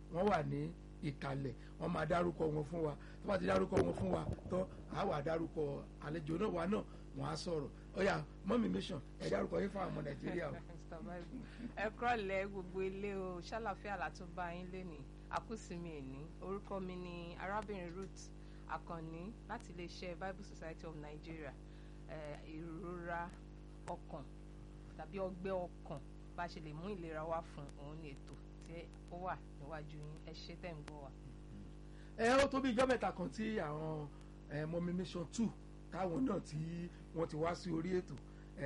wọ́n wà ní ìkàlẹ̀ wọ́n máa dárúkọ wọn fún wa tó bá ti dárúkọ wọn fún wa tán á wà dárúkọ àlejò náà wa náà wọ́n á sọ̀rọ̀ ọ̀yà mọ́mí mission ẹ̀ dárúkọ yín fún àwọn ọmọ nàìjíríà o. ẹ kúrọ̀lẹ́ gbogbo ilé o ṣàlàfíà látúbà yín lénìí àkúsìmí ẹ̀ní orúkọ mi ni arábìnrin Ruth Akànní láti iléeṣẹ́ Bible Society of Nigeria ìrora ọkàn tàbí ọgbẹ́ ọkàn bá ṣe lè mú ìlera wá fún òun ní ètò tí ó wà níwájú yín ẹ ṣé tẹ̀ ń gbọ́ wa. ẹ ó tó bí ijọ́ mẹ́ta kan tí àwọn mọ́mí mission two táwọn náà tí wọ́n ti wá sí orí ètò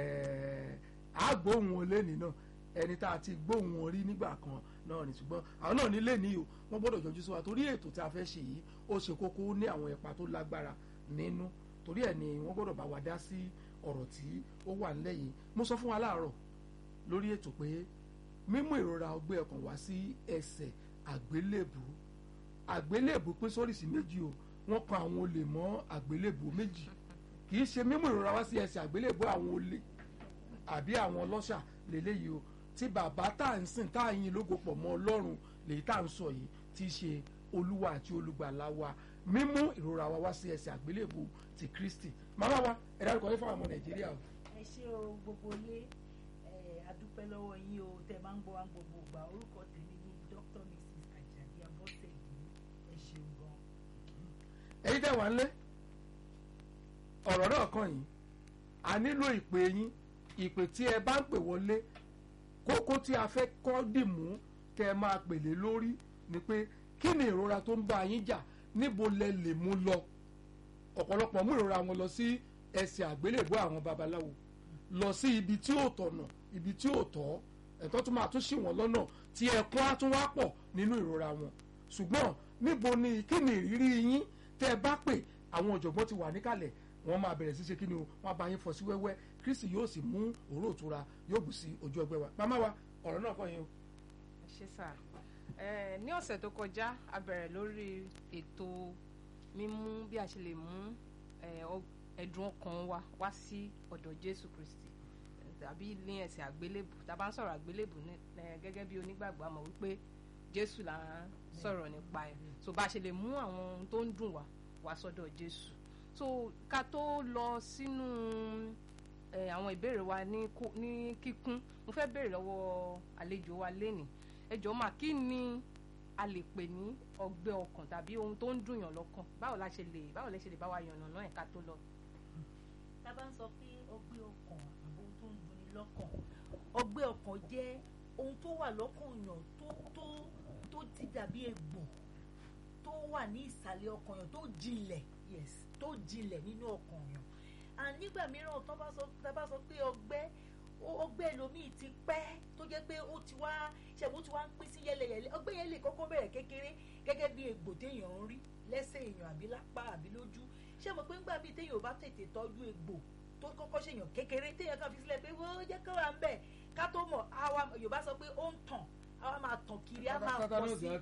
àgbóhùn wọn lẹ́nìí náà ẹni tá a ti gbóhùn wọn rí nígbà kan náà ní ṣùgbọ́n àwọn náà nílé ní o wọ́n gbọ́dọ̀ yọjú sí wa torí ètò tí a fẹ́ ṣe yìí ó ṣe kókó ní àwọn ipa tó lágbára nínú torí ẹ̀ ni wọ́n gbọ́dọ̀ bá wa dá sí ọ̀rọ̀ tí ó wà nílẹ̀ yìí mo sọ fún wa láàárọ̀ lórí ètò pé mímú ìrora ọgbẹ́ ọkàn wá sí ẹsẹ̀ àgbélébù àgbélébù pín sóríṣìí méjì o wọ́n kan àwọn olè mọ́ àgbélébù méjì kì í ṣe mímú ìrora wá sí ẹsẹ̀ àgbélébù àwọn olè àbí àwọn ọlọ́ṣà lélẹ́yìí o tí bàbá tá à ń sìn tá à ń yin lógo pọ̀ mọ́ ọlọ́run lèyí tá à ń sọ yìí tí í ṣe olúwa àti olùgbàlà wa mímú ìrora wa wá sí ẹsẹ̀ àgbélébù ti kristi màmá wa ẹ dárúkọ yín fún àwọn ọmọ nàìjíríà o. ẹ ṣé o gbogbo ilé adúpẹ́ lọ́wọ́ yín o tẹ máa ń gbọ́ wá gbogbo ìgbà orúkọ tèmi ni dr mrs ajadi abọ́sẹ̀dì ẹ ṣeun gan. èyí tẹ̀ wá ńlé ọ̀rọ̀ náà kàn yín a nílò ìpè yín ìpè tí ẹ bá ń pè wọlé kókó tí a fẹ́ kọ́ dìmú kẹ́ ẹ máa pèlè lórí ni pé kí ni ìrora tó ń bá yín jà níbo lẹ lè mú lọ ọ̀pọ̀lọpọ̀ mú ìrora wọn lọ sí ẹsẹ̀ àgbélébùú àwọn babaláwo lọ sí ibi tí ò tọ̀nà ibi tí ò tọ́ ẹ̀tọ́ tó máa tún ṣì wọ́n lọ́nà tí ẹ̀kún á tún wá pọ̀ nínú ìrora wọn ṣùgbọ́n níbo ni kí ni ìrírí yín tẹ́ ẹ bá pè àwọn ọ̀jọ̀gbọ́n ti wà níkàlẹ̀ wọ́n máa bẹ̀rẹ̀ sí ṣe kí ni o wọ́n bá yín fọ́ sí wẹ́wẹ́ kristi yóò sì mú òró ìtura yóò bù sí ojú ọgbẹ́ wa màmá wa ọ̀rọ̀ náà kọ́ yín o. ẹ ṣé sà ẹ ní ọ̀sẹ̀ tó kọjá a bẹ̀rẹ̀ lórí ètò mímú bí a ṣe lè mú ẹ̀dùn ọkàn wa wá sí ọ̀dọ̀ jésù kristi tàbí ní ẹsẹ̀ àgbélébù tá a bá ń sọ̀rọ̀ àgbélébù gẹ́gẹ́ bí onígbàgbọ́ àmọ́ wípé jésù là ń sọ̀rọ̀ nípa ẹ̀ so bá a ṣe lè mú àwọn ohun tó ń dùn wá wá sọ́dọ̀ jésù so ká tó lọ sínú àwọn ìbéèrè wa ní kíkún mo fẹ́ béèrè lọ́wọ́ àlejò wa lénìí ẹ jọ̀ọ́ mà kí ni a lè pè ní ọgbẹ́ ọkàn tàbí ohun tó ń dùn yàn lọ́kàn báwo la ṣe lè báwo la ṣe lè bá wa yànnà náà ẹ̀ ká tó lọ. tá a bá ń sọ pé ọgbẹ́ ọkàn àbò tó ń dunni lọ́kàn ọgbẹ́ ọkàn jẹ́ ohun tó wà lọ́kàn yàn tó tó tó ti dàbí egbò tó wà ní ìsàlẹ̀ ọkàn yàn tó jinlẹ̀ yes tó jinlẹ̀ nínú ọkàn yàn and nígbà mìíràn tó bá sọ tá a bá sọ pé ọgbẹ́ ọgbẹ́ lomiì ti pẹ́ tó jẹ́ pé ó ti wá ṣẹ̀bù tí wá ń pín sí yẹlẹyẹlẹ ọgbẹ́ yẹn lè kọ́kọ́ bẹ̀rẹ̀ kékeré gẹ́gẹ́ bí egbò téèyàn ń rí lẹ́sẹ̀ èèyàn àbí lápá àbí lójú ṣé mo pé ńgbà bíi téèyàn ò bá tètè tọ́jú egbò tó kọ́kọ́ ṣèyàn kékeré téèyàn kan fi sílẹ̀ pé wọ́n jẹ́ kó wà ń bẹ̀ ká tó mọ̀ àwa Yorùbá sọ pé ó ń tàn àwa máa tàn kiri á máa pọ̀ sí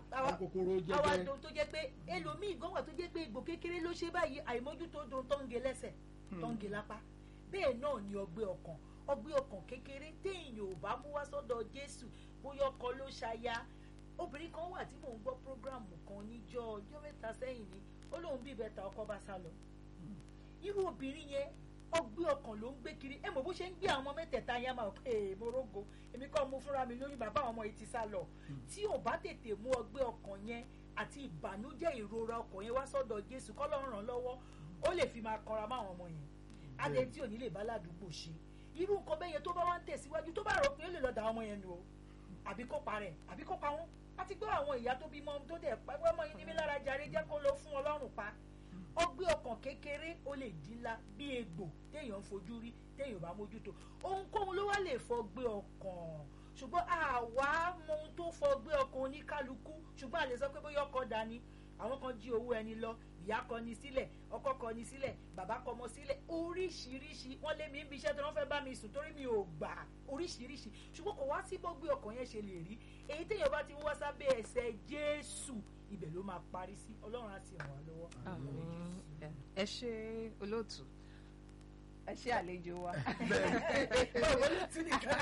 àwa dùn tó jẹ́ pé ẹlòmíì gan wà tó jẹ́ pé egbò kékeré ló ṣe báyìí àìmójútó dùn tó ń ge lẹ́sẹ̀ tó ń ge lápá bẹ́ẹ̀ náà ni ọgbẹ́ ọkàn ọgbẹ́ ọkàn kékeré téèyàn ò bá mú wá sọ́dọ̀ Jésù bóyá ọkọ ló ṣaya obìnrin kan wà tí mò ń gbọ́ prógráàmù kan níjọ́ ọjọ́ mẹ́ta sẹ́yìn ni ó lóun bí ìbẹ́ta ọkọ bá sá lọ irú obìnrin yẹn ọgbẹ́ ọkàn ló ń gbé kiri ẹ mọ̀ bó ṣe ń gbé àwọn mẹ́tẹ̀ẹ̀ta yẹn máa pé morogo èmi kọ́ mo fúnra mi lórí bàbá àwọn ọmọ yìí ti sá lọ tí ò bá tètè mú ọgbẹ́ ọkàn yẹn àti ìbànújẹ́ ìrora ọkàn yẹn wá sọ́dọ̀ Jésù kọ́ lọ́rùn ràn lọ́wọ́ ó lè fi máa kanra máwọn ọmọ yẹn adé tí ò ní lè bá ládùúgbò ṣe irú nǹkan bẹ́ẹ̀ yẹn tó bá wá ń tẹ̀síwájú tó bá rò pé ó lè lọ da ọmọ yẹn nù o àbí kó pa rẹ̀ àbí kó pa wọ́n àti gbọ́ àwọn ìyá tó bímọ tó dẹ̀ pẹ́ wọ́n mọ̀ yín ní mi lára jàre jẹ́ kó lọ fún ọlọ́run pa ọgbẹ́ ọkàn kékeré ó lè dínlá bí egbò téèyàn ń fojú rí téèyàn bá mójútó ohunkóhun ló wá lè fọgbẹ́ ọkàn ṣùgbọ́n àwa mọ ohun tó fọgbẹ́ ọkàn oníkálukú ṣùgbọ́n a lè sọ pé bóyá ọkọ dání àwọn kan jí owó ẹni lọ ìyá kọ ni sílẹ̀ ọkọ kọ ni sílẹ̀ bàbá kọ ọmọ sílẹ̀ oríṣiríṣi wọ́n lé mi ń bí iṣẹ́ tí wọ́n fẹ́ bá mi sùn torí mi ò gbà oríṣiríṣi ṣùgbọ́n kò wá sí bọ́gbé ọkàn yẹn ṣe lè rí èyí téèyàn bá ti ń wá sábẹ́ ẹsẹ̀ Jésù ibẹ̀ ló máa parí sí Ọlọ́run á sì ràn wá lọ́wọ́. ẹ ṣe olóòtú ẹ ṣe àlejò wa. báwo ló tún nìkan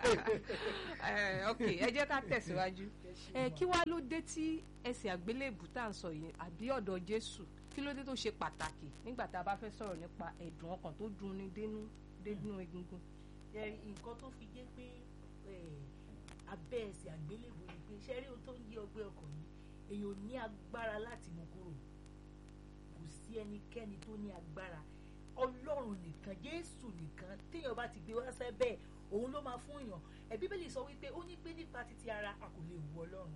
Eh, ok ẹ jẹ́ ká tẹ̀síwájú. ẹ kí wàá ló dé tí ẹsẹ̀ àgbélébù tá à ń sọ yìí àbí ọ̀dọ̀ Jésù kí ló dé tó ṣe pàtàkì nígbà tá a bá fẹ́ sọ̀rọ̀ nípa ẹ̀dùn ọkàn tó dùn ní dénú dénú egungun. Ẹ, nǹkan tó fi jẹ́ pé ẹ, abẹ́ ẹsẹ̀ àgbélébùú ni pé ṣe rí ohun tó ń yí ọgbẹ́ ọkàn yìí èèyàn ò ní agbára láti mú kúrò kò sí ẹnikẹ́ni tó ní agbára ọlọ́run nìkan jésù nìkan téèyàn bá ti gbé wá sẹ́bẹ̀ òun ló máa fún èèyàn ẹ bíbélì sọ wípé ó ní pé nípa títí ara a kò lè wọ ọlọ́run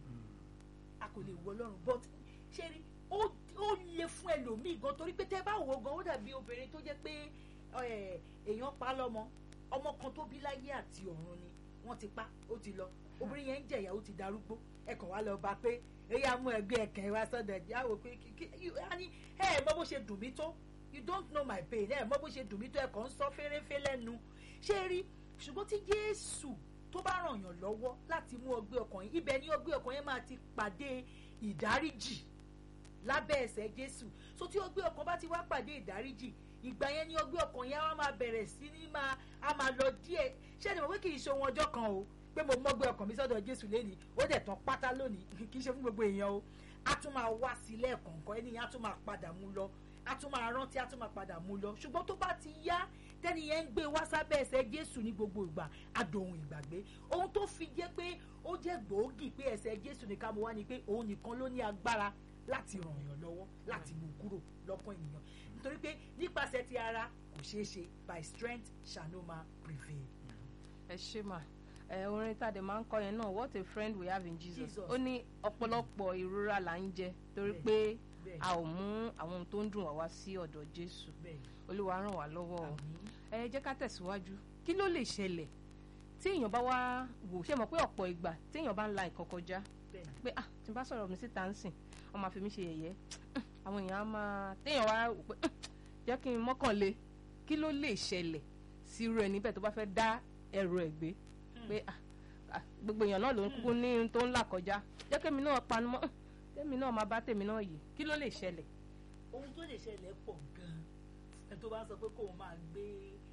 a kò lè wọ ọlọ́run but ṣe rí ó ó le fún ẹlòmíì gan torí pé tẹ́ bá wò ó gan ó dàbí obìnrin tó jẹ́ pé ẹ, èèyàn pa á lọ́mọ ọmọ kan tó bí láyé àti ọ̀run ni wọ́n ti pa ó ti lọ obìnrin yẹn ń jẹ̀yà ó ti darúgbó ẹ kàn wá lọ bá pé èyí á mú ẹgbẹ́ ẹ̀kẹ́ wá sọ́dọ̀ ẹ̀jẹ̀ á wò pé kí kí á ní ẹ ẹ̀ mọ bó ṣe dùn mí tó you don't know my pain ẹ ẹ̀ mọ bó ṣe dùn mí tó ẹ kàn ń sọ fẹ́rẹ́fẹ́ lẹ́nu ṣé rí ṣùgbọ́n tí Jésù tó bá ràn yàn lọ́wọ́ láti mú ọgbẹ́ ọkàn yín ibẹ̀ ni ọgbẹ́ ọkàn yẹn máa ti pàdé ìdáríjì lábẹ́ ẹsẹ̀ Jésù so tí ọgbẹ́ ọkàn bá ti wá pàdé ìdáríjì ìgbà yẹn ni ọgbẹ́ ọkàn yẹn á máa bẹ̀rẹ̀ sí ní máa á máa lọ díẹ̀ ṣé ẹni mọ̀ pé kì í ṣe ohun ọjọ́ kan o pé mo mọ́gbẹ́ ọkàn mi sọ́dọ̀ Jésù lẹ́ni ó dẹ̀ tán pátá lónìí kì í ṣe fún gbogbo èèyàn o á tún máa wá sí lẹ́ẹ̀kọ̀ọ̀kan ẹni yẹn á tún máa padà mú lọ á tún máa rántí á tún máa padà mú lọ ṣùgbọ́n tó bá ti yá tẹ́ni yẹn ń gbé wá sábẹ́ ẹsẹ̀ Jésù ní gbogbo ìgbà àdòhun ìgbàgbé ohun tó fi jẹ́ pé ó jẹ́ gbòógì pé ẹsẹ̀ Jésù ní ká mo wá ni pé òun nìkan ló ní agbára láti ràn yàn lọ́wọ́ láti mú kúrò lọ́kàn ènìyàn nítorí pé nípasẹ̀ ti ara kò ṣeé ṣe by strength shall no man prevail. ẹ ṣe mà ẹ orin tàdé máa ń kọ yẹn náà what a friend we have in Jesus Jesus. ó ní ọ̀pọ̀lọpọ̀ ìrora là ń jẹ torí Bẹ́ẹ̀, pé bẹ́ẹ̀. a ò mú àwọn ohun tó ń dùn wá wá sí ọ̀dọ̀ Jésù bẹ́ẹ̀ Olúwa ràn wá lọ́wọ́ o àmín ẹ jẹ́ ká tẹ̀síwájú kí ló lè ṣẹlẹ̀ tí èèyàn bá wá wò ṣe mọ̀ pé ọ̀pọ̀ ìgbà tí èèyàn bá ń la nǹkan kọjá bẹ́ẹ̀ pé ah tí n bá sọ̀rọ̀ mi síta ń sìn wọ́n máa fi mí ṣe yẹ̀yẹ́ àwọn èèyàn á máa téèyàn wá wò pé jẹ́ kí n mọ́kànlé kí ló lè ṣẹlẹ̀ sí irú ẹni bẹ́ẹ̀ tó bá fẹ́ dá ẹrù ẹ̀ gbé pé ah ah, gbogbo èèyàn náà ló ń kúkú ní ohun tó ń là kọjá jẹ́ kémi náà panu mọ́ tèmi náà máa bá tèmi náà yìí kí ló lè ṣẹlẹ̀ ohun tó lè ṣẹlẹ̀ pọ̀ gan-an ẹ tó bá sọ pé kóun máa gbé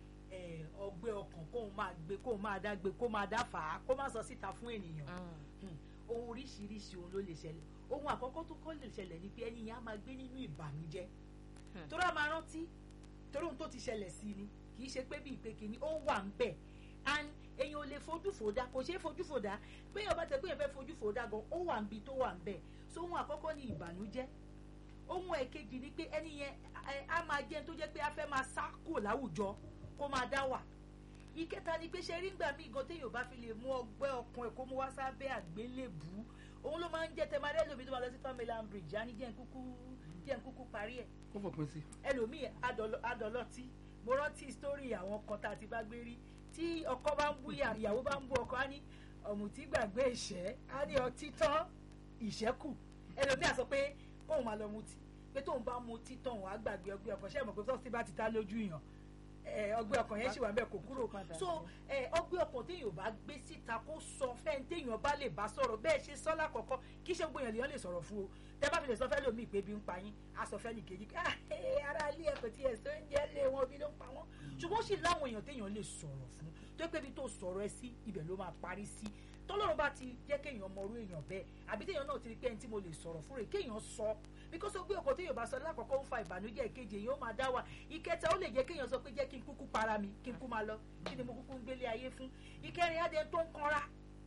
ẹ, ọgbẹ́ ọkàn kóun máa gbé kóun máa dá gbé kó máa dá fà á kó má sọ síta fún ènìyàn Hmm. ohun oríṣiríṣi ohun ló lè ṣẹlẹ̀ ohun àkọ́kọ́ tó kọ́ lè ṣẹlẹ̀ ni pé ẹni yẹn á máa gbé nínú ìbànújẹ́ Hmm. torí a máa rántí torí ohun tó ti ṣẹlẹ̀ sí ni kì í ṣe pé bíi pé kìíní ó wà ń bẹ̀ and èèyàn ò lè fojú fòdà kò ṣeé fojú fòdà pé èèyàn bá tẹ pé èèyàn fẹ́ fojú fòdà gan ó wà níbi tó wà ń bẹ̀ so ohun àkọ́kọ́ ni ìbànújẹ́ ohun ẹ̀kejì ni pé ẹni yẹn ẹ, á máa jẹ́ ẹni tó jẹ́ pé a fẹ́ máa sá kúrò láwùjọ kó máa dá wà ìkẹta ni pé ṣe rí ngbà míì gan téèyàn bá fi lè mú ọgbẹ́ ọkàn ẹ̀ kó mú wá sábẹ́ àgbélébùú òun ló máa ń jẹ́ tẹmadẹ́ lómi tó máa lọ sí tọ́mílán bridge á ní jẹ́ ń kúkú jẹ́ ń kúkú parí ẹ̀ ó fòpin sí ẹlòmíì adọlọ- adọlọtí mo rántí sítórì àwọn kan tá a ti bá gbé rí tí ọkọ bá ń bú ìyá- ìyàwó bá ń bú ọkọ á ní ọ̀mùtí gbàgbé ìṣẹ́ á ní ọtí tán ìṣẹ́kù ẹlòmíì á sọ pé kóun máa lọ mutí pé tóun bá mutí tán òun á gbàgbé ọgbẹ́ ọkàn ṣé ẹ mọ̀ pé tọ́sí bá ti ta lójú yàn ẹ, ọgbẹ́ ọkàn yẹn ṣì wà bẹ́ẹ̀ kò kúrò Padà so ẹ, ọgbẹ́ ọkàn téèyàn bá gbé síta kó sọ fẹ́ẹ́ téèyàn bá lè bá sọ̀rọ̀ bẹ́ẹ̀ ṣe sọ́lá kọ̀ọ̀kan kí ṣe gbóyàn lèèyàn lè sọ̀rọ̀ fún o tẹ́ bá fi lè sọ fẹ́ lómi ìpè bí ń pa yín a sọ fẹ́ nìkejì ah ẹ, ara ilé ẹ kò tiẹ̀ sọ oúnjẹ lé wọn bí ló ń pa wọ́n ṣùgbọ́n ó sì láwọn èèyàn téèyàn lè sọ̀rọ̀ fún tó pé ibi tó sọ̀rọ̀ ẹ sí ibẹ̀ ló máa parí sí tọ́lọ́run bá ti jẹ́ kéèyàn mọ orú èèyàn bẹ́ẹ̀ àbí téèyàn náà ti rí pé ẹni tí mo lè sọ̀rọ̀ fún rẹ̀ kéèyàn sọ bíkọ́ sọ pé ọkọ̀ téèyàn bá sọ lákọ̀ọ́kọ́ ń fa ìbànújẹ́ ìkejì èèyàn ó máa dá wà ìkẹta ó lè jẹ́ kéèyàn sọ pé jẹ́ kí n kúkú para mi kí n kú máa lọ kí ni mo kúkú ń gbélé ayé fún ìkẹrin adé tó ń kanra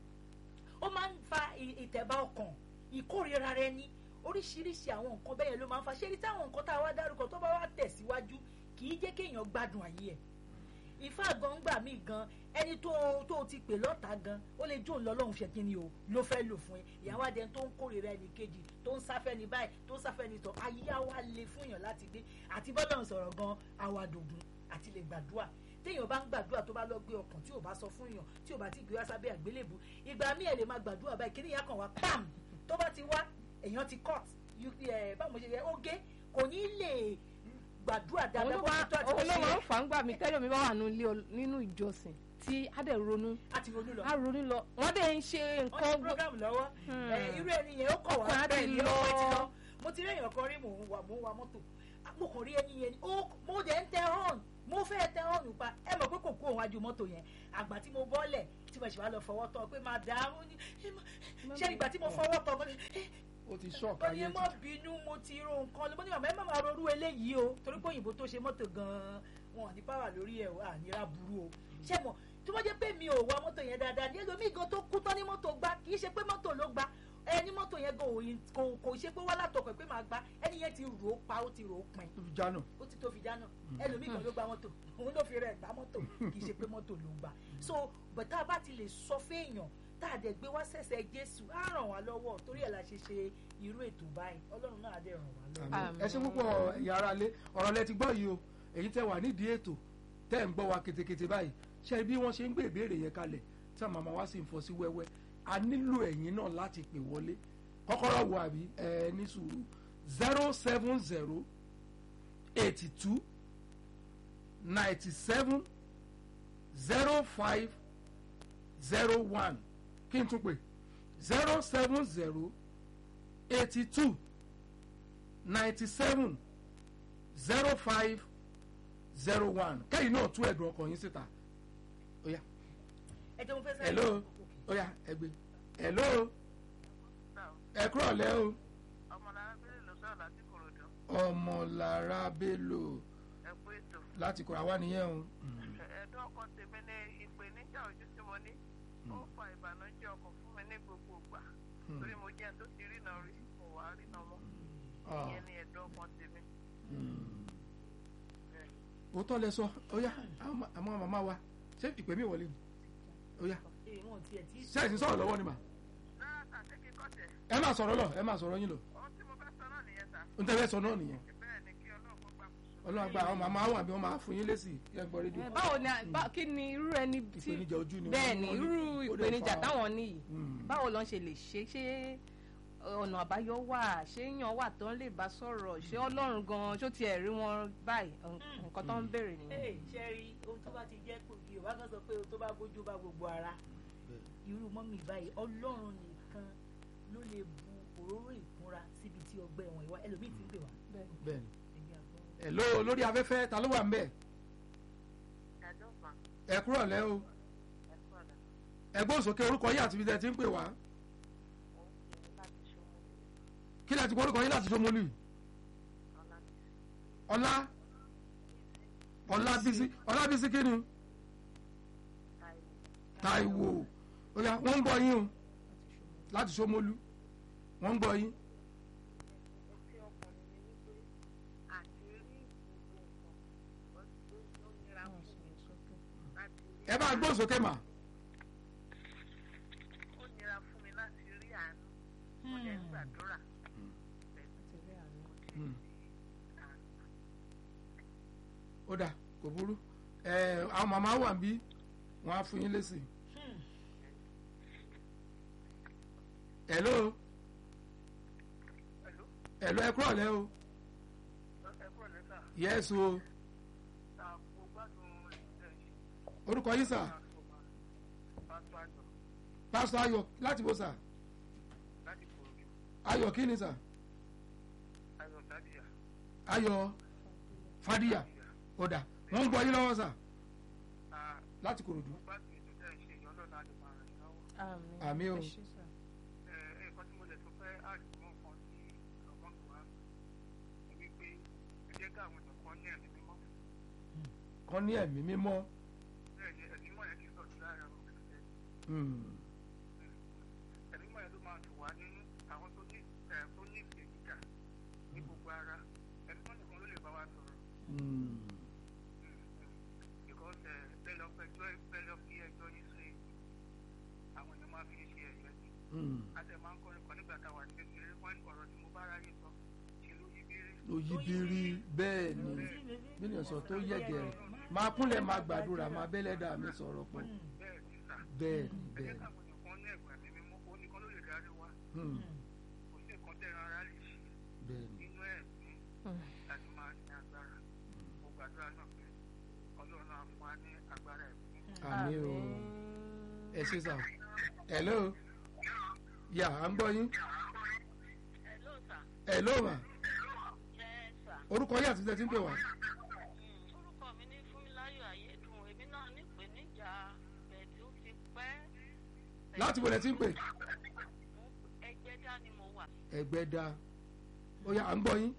ó máa ń fa ì- ìtẹ̀bá ọkàn ìkórira rẹ ní oríṣiríṣi àwọn nǹkan bẹ́ẹ̀ ló máa ń fa ṣé ní táwọn nǹkan tá a wá dárúkọ tó bá wá tẹ̀síwájú kì í jẹ́ kéèyàn gbádùn ayé ẹ̀ ìfá gan gbà mí gan ẹni tó tó ti pè lọ́ta gan ó lè jó lọ́lọ́run ṣe kí ni o ló fẹ́ lò fún ẹ ìyàwó adé tó ń kórìíra ẹnì kejì tó ń sáfẹ́ ní báyìí tó ń sáfẹ́ ní tọ́ ayé á wá le fún èèyàn láti gbé àti bọ́lọ́run sọ̀rọ̀ gan àwàdògùn àti lè gbàdúrà téèyàn bá ń gbàdúrà tó bá lọ gbé ọkàn tí ò bá sọ fún èèyàn tí ò bá ti gbé wá sábẹ́ àgbélébù ìgbà míì ẹ̀ lè máa gbàdúrà báyìí kí nìyà kan wá pam tó bá ti wá èèyàn ti cut You- ẹ̀, báwo mo ṣe yẹ ó gé kò ní lè gbàdúrà òun dáadáa ló bó máa ti tó àti bó òun ló ṣe máa yẹ ń fà ń gbà mí tẹ́lẹ̀ mi bá wà nínú ilé ol- nínú ìjọsìn tí á dẹ̀ ronú àti ronú lọ. á ronú lọ wọ́n dẹ̀ ń ṣe wọ́n ní nǹkan gbó- program lọ́wọ́ Hmm. ẹ, irú ẹni yẹn ó kọ̀ wá Ọkàn á bẹ́ẹ̀ ti ni ó lọ. pẹ́ ti lọ mo ti rí èèyàn kan rí mò ń wà mò ń wa mọ́tò mo kàn rí ẹni yẹn ni ó mo dẹ̀ ń tẹ hàn mo fẹ́ tẹ ọ̀rùn pa ẹ mọ̀ pé kò kú òun wájú mọ́tò yẹn àgbà tí mo bọ́lẹ̀ tí mo ṣe wá lọ fọwọ́ tọ́ pé máa dà á ó ní "Ẹ má- ṣé ìgbà tí mo fọwọ́ tọ́ mo ní "Eh, ó ti ṣọ́ọ̀kì ó ní ayé ẹ má ti bínú mo ti ro nǹkan lọ mo ní màmá ẹ má máa rorú eléyìí o torí pé òyìnbó tó ṣe mọ́tò gan-an wọn ò ní pàwà lórí ẹ̀ wà nira burú o ṣé mọ̀ tí wọ́n jẹ́ pé mi ò wa mọ́tò yẹn dáadáa ní ẹlòmíì gan tó kú tán ní mọ́tò gbá kì í ṣe pé mọ́tò ló gbá ẹni mọ́tò yẹn gan òyìn kò kò ṣe pé wá látọkọ̀ pé máa gbá ẹni yẹn ti rò ó pa ó ti rò ó pin tó fi jánà ó ti tó fi jáná ẹlòmíì kan ló gba mọ́tò òun ló fi rẹ̀ gbá mọ́tò kì í ṣe pé mọ́tò ló gbà so bàtà bá ti lè sọ fẹ́ẹ̀yàn tá a dẹ̀ gbé wá sẹ̀sẹ̀ jésù á ràn wá lọ́wọ́ torí ẹ̀ la ṣe ṣe irú ètò báyìí ọlọ́run náà á dẹ̀ ràn wá lọ́wọ́. Àmín. ẹ ṣe púpọ̀ ẹ̀yà ara lé ọ̀rọ̀ lẹ ti gbọ́ yìí o èyí tẹ́ wà nídìí ètò tẹ́ ń gbọ́ wa ketekete báyìí ṣe bí wọ́n ṣe ń gbé ìbéèrè yẹn kalẹ̀ tí àwọn màmá wa sì ń fọ́ sí wẹ́wẹ́ a nílò ẹ̀yin náà láti pè wọlé kọ́kọ́rọ́ wo àbí ẹ ní sùúrù zero seven zero eighty two ninety seven zero five zero one kí n tún pè zero seven zero eighty two ninety seven zero five zero one kẹ́yìn náà tú ẹ̀dùn ọkàn yín síta oya ẹ jẹ́ mo fẹ́ sẹ́yìn. hello oya ẹgbẹ́ hello ẹ kúrọ̀ lẹ́ o ọmọlára bẹ́ẹ̀ ló sọ̀rọ̀ láti kòròdú ọmọlára bello ẹ kú ètò láti kọ̀ra wá nìyẹn o ẹ̀ẹ́dọ́ ọkàn tèmi ní ìpèníjà ojú tí mo ní ó fa ìbànújẹ́ ọkàn fún mi ní gbogbo ìgbà torí mo jẹ́ ẹni tó ti rìnà rí kò wá rìnà mọ́ Ah, ìyẹn ni ẹ̀ẹ́dọ́ ọkàn tèmi. mm. òótọ́ lẹ sọ oya àwọn àwọn màmá wa ṣé ìpè mí wọlé ni oya Ee, wọn ò tiẹ̀ tí ì ṣé ẹ̀sìn sọ̀rọ̀ lọ́wọ́ ni mà rárá tà ṣé kí n kọ́ tẹ̀ ẹ máa sọ̀rọ̀ lọ ẹ máa sọ̀rọ̀ yín lọ ohun tí mo fẹ́ sọ náà nìyẹn ta n tẹ́lẹ̀ sọ náà nìyẹn bẹ́ẹ̀ ni kí ọlọ́run kó gbà kó so. ọlọ́run àgbà àwọn màmá wọn àbí wọn máa fún yín lésì kí ẹ gbọ́ rédíò Ẹ, báwo ni a- bá- kí ni irú ẹni tí ìpèníjà ojú ni bẹ́ẹ̀ wọ́n ni ní, irú ó dẹ̀ ìpèníjà fa- táwọn ní yìí Mm. báwo lọ́n ṣe lè ṣe ṣé ọ̀nà àbáyọ wà ṣé èèyàn wà tó ń lè bá sọ̀rọ̀ ṣé ọlọ́run gan ṣó tiẹ̀ rí wọn báyìí nǹkan tó ń béèrè nìyẹn. Ee, ṣe rí ohun tó bá ti jẹ́ pògì ò bá kàn sọ pé ohun tó bá bójú bá gbogbo ara irú mọ́mì báyìí ọlọ́run nìkan ló lè bu òróró ìkunra síbi tí ọgbẹ́ wọn ìwà ẹlòmíì ti ń pè wá. bẹ́ẹ̀ni Ẹ̀yin àgbọ̀n. hello lórí afẹ́fẹ́ ta ló wà ń bẹ̀ ẹ̀ẹ́dọ́ kan ẹ kúrọ̀ lẹ́ o ẹ kú ọ̀dà ẹgbẹ́ òsókè orúkọ yín àti ibi tẹ́ ti ń pè wá mo ń pè é láti ṣòwò kí lẹ ti kọ́ orúkọ yín láti Ṣómólú ọ̀la mi ọlá ọlábísí ọlábísí kí ni táìwò Táíwò oya wọ́n ń gbọ́ yín o láti Ṣómólú wọ́n ń gbọ́ yín etí ọkùnrin mi wípé àti rí gbogbo nǹkan ó ó nira fún mi láti rí ẹ bá gbọ́ òsókè mà ó nira fún mi láti rí àánú mo lè ń gbàdúrà Hmm. ó dà kò burú ẹ àwọn màmá wà ń bí wọ́n á fún yín lésì Hmm. hello pẹ̀lú hello ẹ kúrọ̀ lẹ́ o ẹ̀kọ́ lẹ́tà yẹ́sù o ta mo gbádùn ìṣẹ́ yìí orúkọ yín sà pásítọ̀ àjọ pásítọ̀ ayọ̀ láti bó sà láti kòròdú ayọ̀ kí ni sà ayọ̀ tàbíyà ayọ̀ fadíyà ó dà wọ́n ń gbọ́ yín lọ́wọ́ sà láti Kòròdú mo gbádùn ètò tẹ́ ẹ̀ ṣe ìyọ́n lọ́nà àlè máa rìn lọ́wọ́ àmín Àmín o. Ẹ ṣé sà. ẹ̀ ẹ̀kọ́ tí mo lè tún fẹ́ àdìmọ́ kan sí ọgbọ́n tó wá ni wípé ẹ jẹ́ káwọn èèyàn kan ní ẹ̀mí mímọ́ kan ní ẹ̀mí mímọ́ bẹ́ẹ̀ ni ẹ̀mí mímọ́ yẹn kì í sọ̀tún lára àwọn òṣìṣẹ́ Hmm. ẹ̀mí mímọ́ yẹn ló máa tù wá nínú àwọn tó ní ẹ̀ tó ní ìpèníjà ní gbogbo ara ẹ̀mí mímọ́ nìkan ló lè bá wa sọ̀rọ̀ Hmm. because ẹ bẹ́ẹ̀ lọ pẹjọ́ bẹ́ẹ̀ lọ fi ẹjọ́ yín sí àwọn èèyàn máa fi ń ṣe ẹ̀yẹ ni Hmm. a tẹ̀ máa ń kọrin kan nígbà táwa ní kékeré wọ́n ní ọ̀rọ̀ tí mo bá ráyè sọ ṣe ló yí bírí ló yí bírí bẹ́ẹ̀ ni mílíọ̀nù sọ tó yẹ̀gẹ̀rẹ̀ máa kúnlẹ̀ máa gbàdúrà máa bẹ́lẹ́dà mi sọ̀rọ̀ pọ̀ bẹ́ẹ̀ ní sà bẹ́ẹ̀ ni ẹ bẹ́ẹ̀ jẹ́ ni káwọn èèyàn kan ní ẹ̀gbọ́n mi mímọ́ ó nìkan ló lè darí wa Hmm. kò sí nǹkan tẹ́ran ara lè ṣe bẹ́ẹ̀ ni nínú ẹ̀mí láti máa ní agbára mo gbàdúrà náà pé ọlọ́run á fún wa ní agbára ẹ̀mí àmì o ẹ ṣe sà hello yà à ń gbọ́ yín hello sir hello mà yes sir orúkọ yín àti tẹ́tí ń pè wá orúkọ mi ní fún láti wọlé tí ń pè ẹgbẹ́ dá ni mo wà. ẹgbẹ́ dá ó yá à ń gbọ́ yín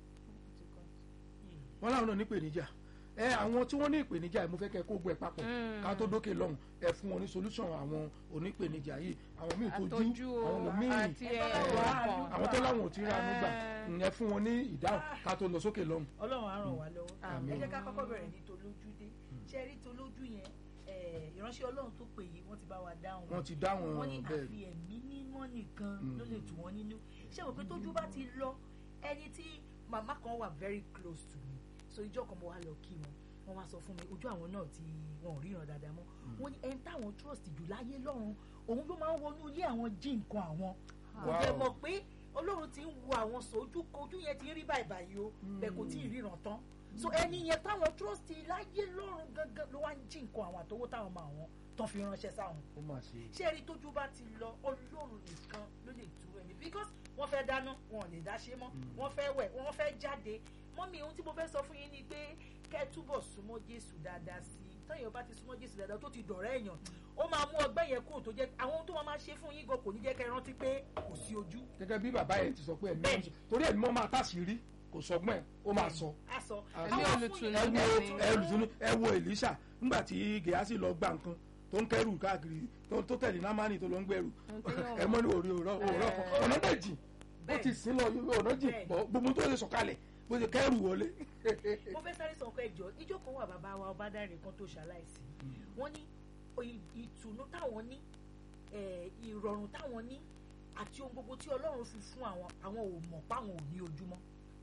wọ́n láwọn náà ní ìpèníjà ẹ àwọn tí wọ́n ní ìpèníjà yìí mo fẹ́ kẹ́ kó gbẹ papọ̀ Mm. ká tó dókè lọ́hùn ẹ fún wọn ní solution àwọn onípèníjà yìí àwọn míì àtọ́jú tójú o àwọn míì àti ẹ, ẹ̀rọ ọkàn àwọn tó láwọn ò tí ra nígbà Eh. ẹ fún wọn ní ìdáhùn ká tó lọ sókè lọ́hùn. ọlọ́run á ràn wá lọ́wọ́ Àmín. ẹ jẹ́ ká kọ́kọ́ bẹ̀rẹ̀ ní tolójúdé ṣe rí tolójú yẹn eh, ìránṣẹ́ ọlọ́run tó pè yìí wọ́n ti bá wa dáhùn wọ́n ti dáhùn wọ́n ní bẹ́ẹ̀ àfi ẹ̀mí mímọ́ nìkan Mm. ló lè tù wọ́n nínú ṣé mo pé tójú bá ti lọ ẹni tí màmá kan wà very close to me so ìjọ kan mo wá lọ kí wọn wọ́n wá sọ fún mi ojú àwọn náà ti wọn ò ríran dáadáa mọ́ wọ́n ní ẹni táwọn trust jù láyé lọ́run òun ló máa ń wọnú ilé àwọn jí nǹkan àwọn kò Wow. jẹ́ mọ̀ pé ọlọ́run ti ń wo àwọn sọ ojú ojú yẹn ti ń rí báyìí báyìí o bẹ́ẹ̀ kò tí ì ríran tán so ẹni yẹn táwọn trust láyé lọ́run gangan ló wá ń jí nǹkan àwọn àtọwọ́ táwọn máa wọn tán fi ránṣẹ́ sáwọn ó mà ṣe ṣé ẹni tójú bá ti lọ ọlọ́run nìkan ló lè tú ẹni because wọ́n fẹ́ dáná wọn ò lè dá ṣe mọ́ wọ́n fẹ́ wẹ̀ wọ́n fẹ́ jáde mọ́mí ohun tí mo fẹ́ sọ fún yín ni pé kẹ́ ẹ túbọ̀ súnmọ́ jésù dáadáa sí i tẹ́yìn bá ti súnmọ́ jésù dáadáa tó ti dọ̀rẹ́ èèyàn ó máa mú ọgbẹ́ yẹn kúrò tó jẹ́ àwọn ohun tó máa máa ṣe fún yín gan kò ní jẹ́ kẹ́ ẹ rántí pé kò sí ojú gẹ́gẹ́ bí bàbá yẹn ti sọ pé ẹ̀mí Bẹ́ẹ̀ni. ọ̀sán torí ẹ̀mí mọ́ máa tàṣírí kò sọgbọ́n ẹ̀ ó máa sọ. á sọ Ẹ̀mí àwọn fún olùtùnú yín- ẹ wo Bẹ́ẹ̀ni. ẹ olùtúnú ẹ wo Èlíṣà nígbà tí Gèhásì lọ gba nǹkan tó ń kẹrù káàkiri tó tó tẹ̀lé námánì tó lọ ń gbẹrù ẹ mọ́ ní òrí òrọ̀ òrọ̀ kan ọ̀nà dẹ̀ jìn ó ti sín lọ ọ̀nà jìn Bẹ́ẹ̀ni. bọ́ gbogbo tó lè sọ̀kalẹ̀ bó ṣe kẹrù wọlé. mo fẹ́ sáré sọ nǹkan ẹjọ́ ìjọ kan wà bàbá wa ọbádàrẹ kan tó ṣaláìsí wọ́n ní ì- ìtùnú táwọn ní eh, ìrọ̀rùn táwọn ní àti ohun gbogbo tí ọlọ́run fi fún àwọn àwọn ò mọ̀ páwọn ò ní ojúmọ́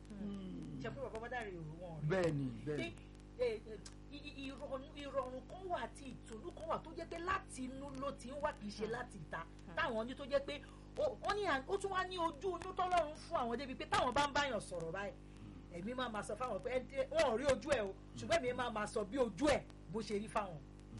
ṣe pé bàbá ọbádàrẹ ò wọn rí bẹ́ẹ̀ni pé bẹ́ẹ̀ni eh, eh, i- i- ìrọ̀rùn ìrọ̀rùn kan wà àti ìtùnú kan wà tó jẹ́ pé láti inú ló ti ń wá kì í ṣe láti ìta táwọn ní tó jẹ́ pé ó ó ní à- ó tún wá ní ojú inú tọ́lọ́run fún àwọn débi pé táwọn bá ń báyàn sọ̀rọ̀ báyìí èmi máa máa sọ fáwọn pé ẹ- wọn ò rí ojú ẹ o ṣùgbọ́n èmi máa máa sọ bí ojú ẹ bó ṣe rí fáwọn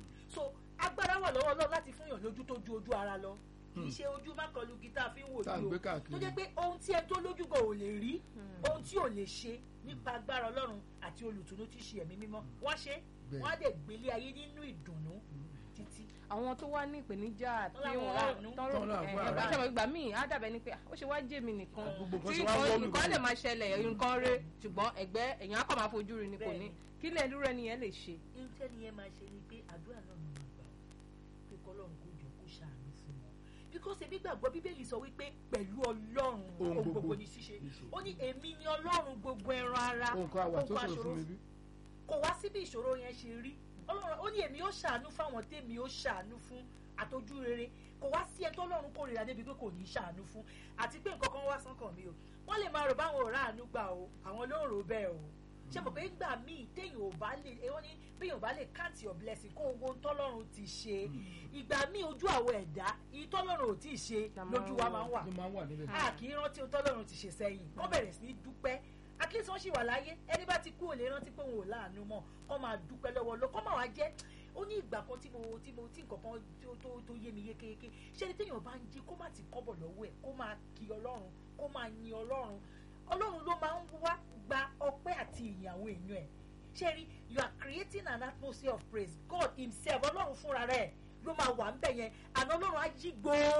so agbára wà lọ́wọ́ Ọlọ́run láti fún yàn lójú tó ju ojú ara lọ kì í ṣe ojú mákọlù gítà fi ń wò tá à ń ní gbé o káàkiri tó jẹ́ pé ohun tí ẹ tó lójú gan ò lè rí ohun tí ò lè ṣe nípa agbára ọlọ́run àti olùtùnú tí í ṣe ẹ̀mí mímọ́ wọ́n ṣe Bẹ́ẹ̀. wọ́n á dẹ̀ gbélé ayé nínú ìdùnnú títí. àwọn tó wá ní ìpèníjà tí Tọ́lá wọn wọ́n ráàánú. tọrọ Tọ́lá wọn ẹ̀ ráàánú. ṣàbẹ̀ ìgbà míì á dàbẹ̀ ni pé ah, ó ṣe wá jẹ́ mi nìkan Gbogbo nǹkan tí ṣe wá nǹkan wọ́ọ̀lù nǹkan lè wọ́ọ̀lù. máa ṣẹlẹ̀ nǹkan rẹ̀ ṣùgbọ́n ẹ̀gbẹ́ èèyàn á kàn máa fojú rí ni kò ní Bẹ́ẹ̀ni. kí lè dúró ẹni yẹn lè ṣe. iṣẹ́ ni ẹ máa ṣe ni pé àdúrà náà ló máa gbà ó pé kọ́lọ́run kó jọ kó ṣàánú fún wọn. bíkọ́sì èmi gbàgbọ́ bíbélì sọ wípé pẹ̀lú ọlọ́run Ohun ohun gbogbo gbogbo ni ṣíṣe ṣíṣe. ó ní èmi ni ọlọ́run gbogbo ẹran ara ohun kan àwà tó ohun sọ̀rọ̀ fún mi bí. kò wá síbi ìṣòro yẹn ṣe rí ọlọ́run ó ní èmi ó ṣàánú fáwọn tèmi ó ṣàánú fún àtọ́jú rere kò wá sí ẹni tọ́lọ́run kórìíra débi pé kò ní í ṣàánú fún àti pé nǹkan kan wá sọ́kàn mi o wọ́n lè máa rò báwọn ò ráàánú gbà o àwọn ló ń rò bẹ́ẹ̀ o ṣé mo pé ńgbà míì téèyàn ò bá lè ẹ wọ́n ní béèyàn ò bá lè count your blessing kó owó tọ́lọ́run ti ṣe ìgbà míì ojú àwọn ẹ̀dá ìyí tọ́lọ́run ò tí ì ṣe La máa lójú ń wa wò. máa ń wà ló máa ń wà níbẹ̀. a kì í rántí ohun tọ́lọ́run ti ṣe sẹ́yìn wọ́n bẹ̀rẹ̀ sí ní dúpẹ́ at least wọ́n sì wà láyé ẹni bá ti kú ò lè rántí pé òun ò láàánú mọ́ kọ́ máa dúpẹ́ lọ́wọ́ lọ kọ́ máa wá jẹ́ ó ní ìgbà kan tí mo tí mo tí nǹkan kan tó tó tó yé mi yékéyéké ṣé ni téèyàn bá ń jí kó má ti kọ́bọ̀ lọ́wọ́ ẹ̀ kó máa kí ọlọ́run kó máa yin ọlọ́run ọlọ́run ló máa ń wá gba ọpẹ́ àti ìyìn àwọn èèyàn ẹ̀ ṣé rí you are creating an atmosphere of praise God himself ọlọ́run fúnra rẹ̀ ló máa wà ńbẹ̀ yẹn àná ọlọ́run á yí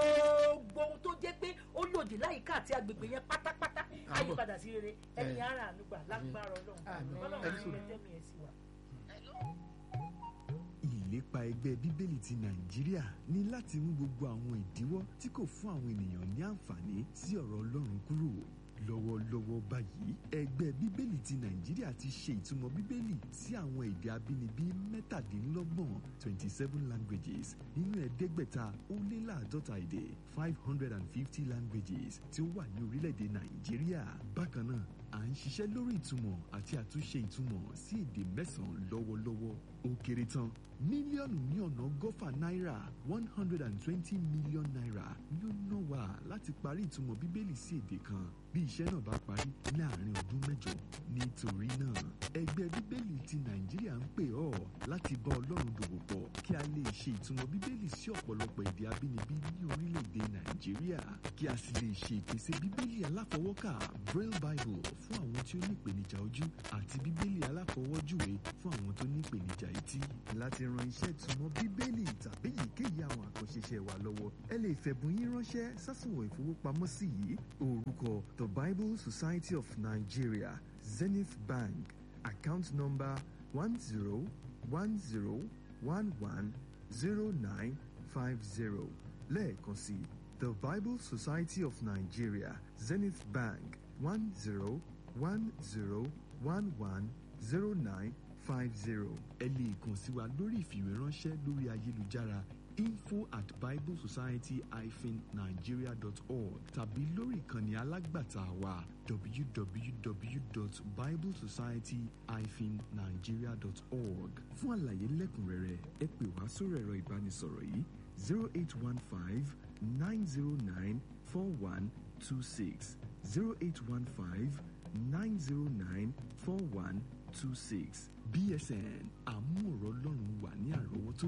gbogbo ohun tó jẹ́ pé ó lòdì láyìíká àti agbègbè yẹn pátápátá á yí Àbọ̀. padà sí rere ẹni ara ànúgbà lágbára ọlọ́run Àmín. ọlọ́run Ẹni á sùn. yẹ tẹ́mi ẹ̀ sí wa. ìlépa ẹgbẹ́ bíbélì ti nàìjíríà ní láti mú gbogbo àwọn ìdíwọ́ tí kò fún àwọn ènìyàn ní àǹfààní sí ọ̀rọ̀ ọlọ́run kúrò lọ́wọ́lọ́wọ́ báyìí ẹgbẹ́ bíbélì ti nàìjíríà ti ṣe ìtumọ̀ bíbélì sí àwọn èdè abínibí mẹ́tàdínlọ́gbọ̀n twenty seven languages nínú ẹ̀ẹ́dẹ́gbẹ̀ta ó lé láàdọ́ta èdè five hundred and fifty languages tí ó wà ní orílẹ̀-èdè nàìjíríà bákan náà à ń ṣiṣẹ́ lórí ìtumọ̀ àti àtúnṣe ìtumọ̀ sí èdè mẹ́sàn-án lọ́wọ́lọ́wọ́ ó kéré tán mílíọ̀nù ní ọ̀nà ọgọ́fà náírà one hundred and twenty million naira ni ó ná wa láti parí ìtumọ̀ bíbélì sí èdè kan bí iṣẹ́ náà bá parí láàrin ọdún mẹ́jọ nítorí náà ẹgbẹ́ bíbélì ti nàìjíríà ń pè ọ́ láti bá ọlọ́run dòwò pọ̀ kí a lè ṣe ìtumọ̀ bíbélì sí ọ̀pọ̀lọpọ̀ èdè abínibí ní orílẹ̀-èdè nàìjíríà kí a sì lè ṣe ìpèsè bíbélì aláfọwọ́kà braille bible fún àwọn tí ó ní ìpèníjà ojú àti bíbélì aláfọwọ́júwe fún àwọn tó ní ìpèníjà etí láti ran iṣẹ́ ìtumọ̀ bíbélì tàbí èyíkéyìí àwọn àkànṣe iṣẹ́ wa lọ́wọ́ ẹ lè fẹ̀bùn yín ránṣẹ́ sásùnwọ̀n ìfowópamọ́sí yìí orúkọ the bible society of nigeria zenith bank account number one zero one zero one one zero nine five zero lẹ́ẹ̀kan sí the bible society of nigeria zenith bank one zero one zero one one zero nine five zero. ẹ lè kàn sí wa lórí ìfìwéránṣẹ́ lórí ayélujára info at biblesociety-nigeria.org tàbí lórí ìkànnì alágbàtà wa www.biblesociety-nigeria.org fún àlàyé lẹ́kùnrẹ́rẹ́ ẹ pè wá sórí ẹ̀rọ ìbánisọ̀rọ̀ yìí zero eight one five nine zero nine four one two six zero eight one five nine zero nine four one two six bsn àmúọ̀rọ̀ ọlọ́run wà ní àrọ́wọ́tó.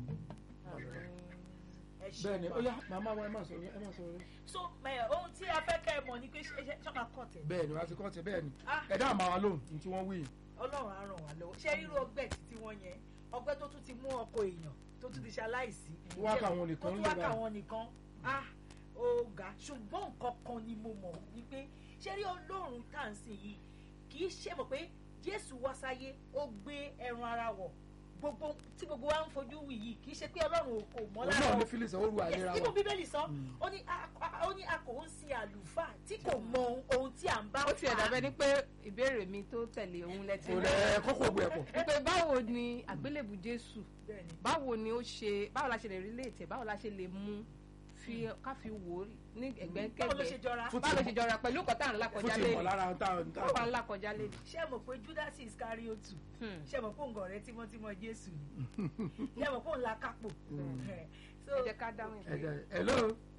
ẹ ṣe bẹ́ẹ̀ni wà. ó yá màmá wa ẹ má sọ̀rọ̀ ẹ má sọ̀rọ̀ so ẹ, ohun tí a fẹ́ kẹ́ ẹ mọ̀ ni pé ṣé ṣé ṣọ́ka kọ̀ tẹ̀ bẹ́ẹ̀ni wàá ti kọ́ ti bẹ́ẹ̀ni Ah. ẹ̀dá àmà wa lóhùn ní tí wọ́n wí ọlọ́run á ràn wá lọ́wọ́ ṣé irú ọgbẹ́ títí wọ́n yẹn ọgbẹ́ tó tún ti mú ọkọ èèyàn tó tún ti ṣe aláìsí Tó wá kà wọ́n nìkan tó tún ló wá bá. kà wọ́n nìkan ah ó ga ṣùgbọ́n nǹkan kan ni mo mọ̀ ni pé ṣé rí ọlọ́run tá à ń sìn yìí kì í ṣe mọ̀ pé jésù wá sáyé ó gbé ẹran ara wọ̀ gbogbo tí gbogbo wa ń fojú wì yìí kì í ṣe pé ọlọ́run ò kò mọ́ òun lára náà o ní phyllis ó ru àìlera nínú wa bíbélì sọ ó ní a- a- ó ní a kò ń sin àlùfáà tí kò mọ ohun tí à ń bá ó tiẹ̀ fà á. dàbẹ́ ni pé ìbéèrè mi tó tẹ̀lé òun lẹ́tí kò lẹ kókò gbé ẹ̀pọ̀ wípé báwo ni àgbélébù jésù Bẹ́ẹ̀ni. báwo ni ó ṣe báwo la ṣe lè rí léètè báwo la ṣe lè mú fi ká fi wò ó ní báwo ló ṣe ẹ̀gbẹ́kẹ̀gbẹ́ jọra Fún báwo ló ṣe jọra pẹ̀lú nǹkan tá à ń là fún kọjá ti lé mọ̀ lára tá a báwo à ń là kọjá lé ṣé ẹ mọ̀ pé judas iscariotu Hmm. ṣé ẹ mọ̀ pé òǹgọ̀ rẹ tímọ́tímọ́ jésù ni ṣé ẹ mọ̀ pé òun la kápò. Ẹ, so ẹ jẹ́ ká dáhùn ìbéèrè. ẹ̀jẹ̀ hello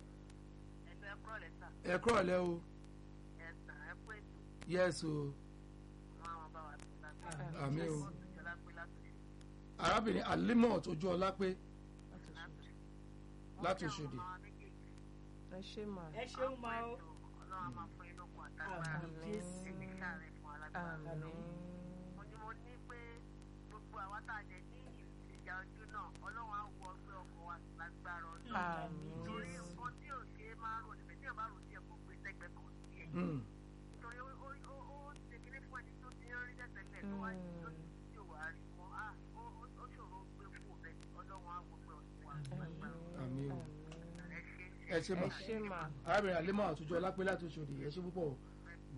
ẹ̀dùn ẹ̀kọ́ rẹ̀ sà ẹ kúrọ̀ lẹ́ o ẹ̀sán ẹ̀kọ́ ètò yes o wọn àwọn bá wa tó lágbára. àmì o wọ́n tún jọlá pé látòṣe arábìnrin alimot ojú ọlá pé látòṣe. láti Òṣòdì. wọ́n ní àwọn méjèèjì ẹ ṣe mà ẹ ṣeun máa ó ọlọ́run á máa fún yín lókun àtàgbára Àmín Jésù. ẹni sáré fún alágbára. àmín mo ní mo ní pé gbogbo àwa tá a jẹ ní ìjà ojú náà ọlọ́run á wọ ọgbẹ́ ọkọ̀ wa lágbára ọdún. àmín torí jésù nǹkan tí ò ṣe é máa rò níbi tí ò bá rò díẹ̀ kó gbé sẹ́gbẹ́ kan sí ẹ̀. Mm. nítorí ó ó ó ó ń ṣe kíní fún ẹni tó ti ń rí tẹ́tẹ́lẹ̀ tó wá ní tó tí ò wá rí mọ́ á ó ó- ó ṣòro gbé fún òbẹ́ ọlọ́run á wọ ọgbẹ́ ọdún wa lágbára àmì o ẹ ṣe ẹ ṣe ẹ mọ̀ ṣe mà arábìnrin alimot ojú ọlá pé láti Òṣòdì ẹ ṣe púpọ̀ o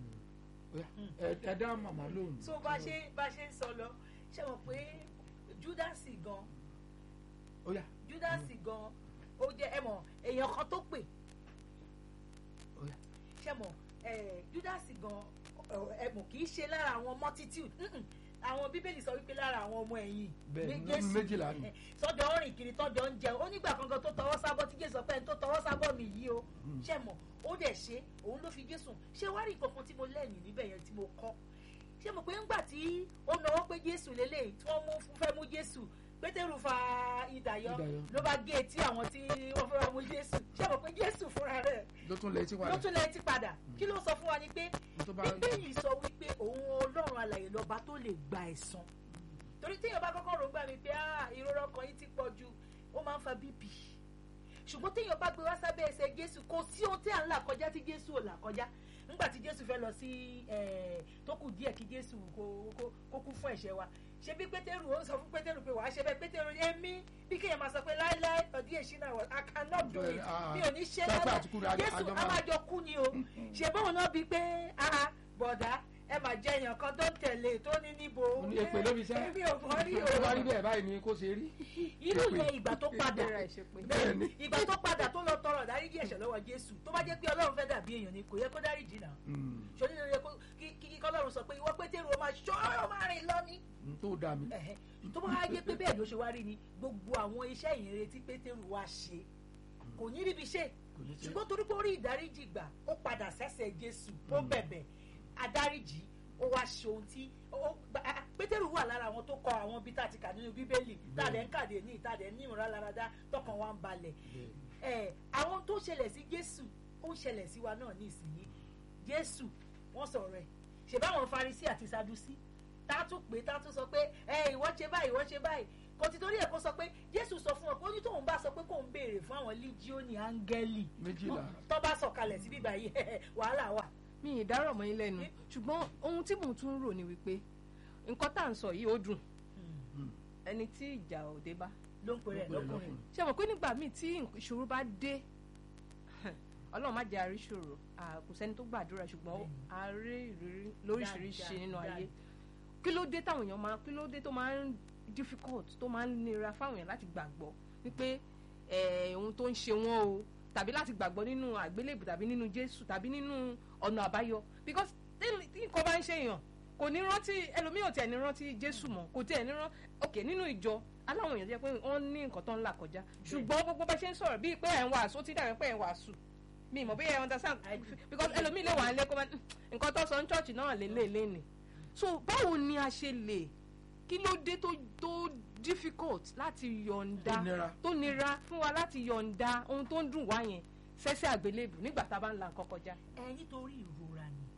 Ó yá, ẹ- ẹ dá màmá lóhùn so bá ṣe bá ṣe ń sọ lọ ṣé mọ̀ pé judas gan ó yá judas gan ó jẹ́ ẹ mọ̀ èèyàn kan tó pè ó yá ṣé mọ̀ ẹ judas gan ẹ mọ̀ kì í ṣe lára àwọn multitude Mm-mm. àwọn bíbélì sọ wípé lára àwọn ọmọ ẹ̀yìn Bẹ́ẹ̀ni, ní Jésù. méjìlá ni. Ẹ, tọ́jọ́ ń rìn kiri tọ́jọ́ ń jẹun ó nígbà kankan tó tọwọ́ sábọ́ tí jésù sọ pé ẹni tó tọwọ́ sábọ́ mi yìí o ṣé mọ̀ ó dẹ̀ ṣe òun ló fi jésù ṣé wá rí nǹkan kan tí mo lẹ́yìn níbẹ̀ yẹn tí mo kọ́ ṣé mo pé ńgbà tí ó náwó pé jésù lélẹ̀ tí wọ́n mú fẹ́ mú jésù pétérù fa ìdàyọ Idà yọ. ló bá gé etí àwọn tí wọ́n fẹ́ wá mú jésù ṣé mo pé jésù fúnra rẹ̀ ló tún lè ti ló padà tún lẹ ti padà kí ló sọ fún wa ni pé tó bá bíbélì sọ wípé òun ọlọ́run alàyè lọ́ba tó lè gba ẹ̀san torí téèyàn bá kọ́kọ́ rògbà mi pé ah ìrora ọkàn yìí ti pọ̀ ju ó máa ń fa bp ṣùgbọ́n téèyàn bá gbé wá sábẹ́ ẹsẹ̀ jésù kò sí ohun tí à ń là kọjá tí jésù ò là kọjá nígbà tí jésù fẹ́ lọ sí eh, tó kù díẹ̀ kí jésù kó kó- kó kú fún ẹ̀ṣẹ̀ wa ṣé bí pétérù ó sọ fún pétérù pé wàá ṣe bẹ́ẹ̀ pétérù èmi bí kéèyàn máa sọ pé láéláé ọdí èṣí náà wọ i cannot do it Ah, mi ò ní ṣe pápá láéláé àti kúrò àjọ- jésù àjọ a máa- máa jọ kú ni o ṣe bóun náà bíi pé ah bọ̀dá ẹ máa jẹ èèyàn kan tó ń tẹ̀lé tó ní níbo Ó ní èpè ló fi sẹ́. èmi ò mọ̀ rí tó bá rí o bẹ́ẹ̀ báyìí ni kó ṣe rí irú èpè. yẹn ìgbà tó padà ìbéèrè ẹ̀ ṣe pé bẹ́ẹ̀ni ìgbà tó padà tó lọ tọrọ dáríjì ẹ̀ṣẹ̀ lọ́wọ́ jésù tó bá jẹ́ pé ọlọ́run fẹ́ dàbí èèyàn ni kò yẹ kó dáríjì náà Mm. ṣòní ló yẹ kó kí kí kọ́lọ́run sọ pé ìwọ pétérù ó máa ṣọ́ ó máa rìn lọ ní Mm, tó dà mí ẹ̀hẹ́. tó bá wá jẹ́ pé bẹ́ẹ̀ ló ṣe wá rí ni gbogbo àwọn iṣẹ́ ìyìnrere tí pétérù wá ṣe kò ní ríbi ṣe kò ní ṣe ṣùgbọ́n torí pé ó rí ìdáríjì gbà ó padà sẹ́sẹ̀ jésù ó bẹ̀bẹ̀ adáríjì ó wá ṣe ohun tí ó- gba- ah, pétérù wà lára àwọn tó kọ àwọn bí tá a ti kà nínú bíbélì tá a dẹ̀ ń kàdé ní ìta dẹ̀ ní ìmúra láradá tọkàn wa ń balẹ̀ bẹ́ẹ̀. ẹ àwọn tó ṣẹlẹ̀ sí jésù ó ń ṣẹlẹ̀ sí wa náà nísìnyí jésù wọ́n sọ̀rọ̀ ẹ̀ ṣe báwọn farisi àti sadusi tá a tún pè tá a tún sọ pé ẹ ìwọ ṣe báyìí ìwọ ṣe báyìí kò ti torí ẹ̀ kó sọ pé jésù sọ fún ọ pé ó ní tóun bá sọ pé kóun béèrè fún àwọn líjíọ́nì áńgẹ́lì méjìlá tó bá sọ̀kalẹ̀ sí bíbá yìí wàhálà wà. mi ì dárò mọ́ yín lẹ́nu ṣùgbọ́n ohun tí mò ń tún rò ni wípé nǹkan tá à ń sọ yìí ó dùn ẹni tí ìjà ò dé bá ló ń pèrè ẹ̀ lọ́kùnrin. ṣe mọ̀ pé nígbà míì tí ìṣòro bá dé ọlọ́run má jẹ́ àríṣòro kò sẹ́ni tó gbàdúrà ṣùgbọ́n a rí ìrírí lóríṣiríṣi Dáadáa, nínú ayé dáadáa. kí ló dé táwọn èèyàn máa kí ló dé tó máa ń difficult tó máa ń nira fáwọn èèyàn láti gbàgbọ́ wípé eh, ohun tó ń ṣe wọ́n o tàbí láti gbàgbọ́ nínú àgbélébù tàbí nínú jésù tàbí nínú ọ̀nà àbáyọ because tí tí nǹkan bá ń ṣe èèyàn kò ní rántí ẹlòmíì ò tiẹ̀ ní rántí jésù mọ́ kò tiẹ̀ ní rántí ok nínú ìjọ aláwọn èèyàn jẹ́ pé wọ́n ní nǹkan tó ń là kọjá ṣùgbọ́n gbogbo bá ṣe ń sọ̀rọ̀ bíi pé ẹ̀ ń wàásù ó ti dàbí pé ẹ̀ ń wàásù mi mọ̀ bóyá ẹ̀ understand I do. because ẹlòmíì lè wà ń lé kó máa nǹkan tó sọ ní church náà lè lè lé ni so báwo ni a ṣe lè kí ló dé tó tó difficult láti yọ̀ǹda Tó nira. tó nira fún wa láti yọ̀ǹda ohun tó ń dùn wá yẹn sẹ́sẹ́ àgbélébù nígbà tá a bá ń la nǹkan kọjá. ẹ nítorí ìrora ni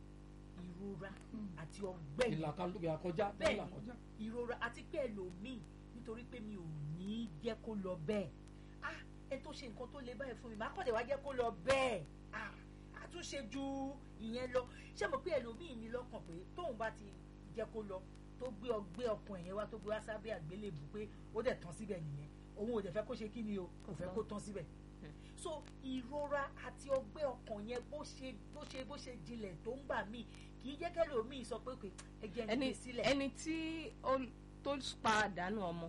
ìrora àti ọgbẹ́ yìí ìlàkọjá kọjá bẹ́ẹ̀ ìlàkọjá ni ìrora àti pé ẹlòmíì nítorí pé mi ò ní jẹ́ kó lọ bẹ́ẹ̀ ah ẹ tó ṣe nǹkan tó le báyìí fún mi màá kọ́ tẹ̀ wá jẹ́ kó lọ bẹ́ẹ̀ ah àtúnṣe ju ìyẹn lọ ṣé mo pé ẹlòmíì ní lọ́kàn pé tóun bá ti jẹ́ kó lọ tó gbé ọgbẹ́ ọkàn ẹ̀yẹn wá tó gbé wá sábẹ́ àgbélébù pé ó dẹ̀ tán síbẹ̀ nìyẹn òun ò dẹ̀ fẹ́ kó ṣe kí ni o kò fẹ́ kó tán síbẹ̀ so ìrora àti ọgbẹ́ ọkàn yẹn bó ṣe bó ṣe bó ṣe jinlẹ̀ tó ń gbà míì kì í jẹ́ kẹ́lòmíì sọ pé ẹ jẹ́ ẹni ní sílẹ̀ ẹni tí ó tó pa àdánù ọmọ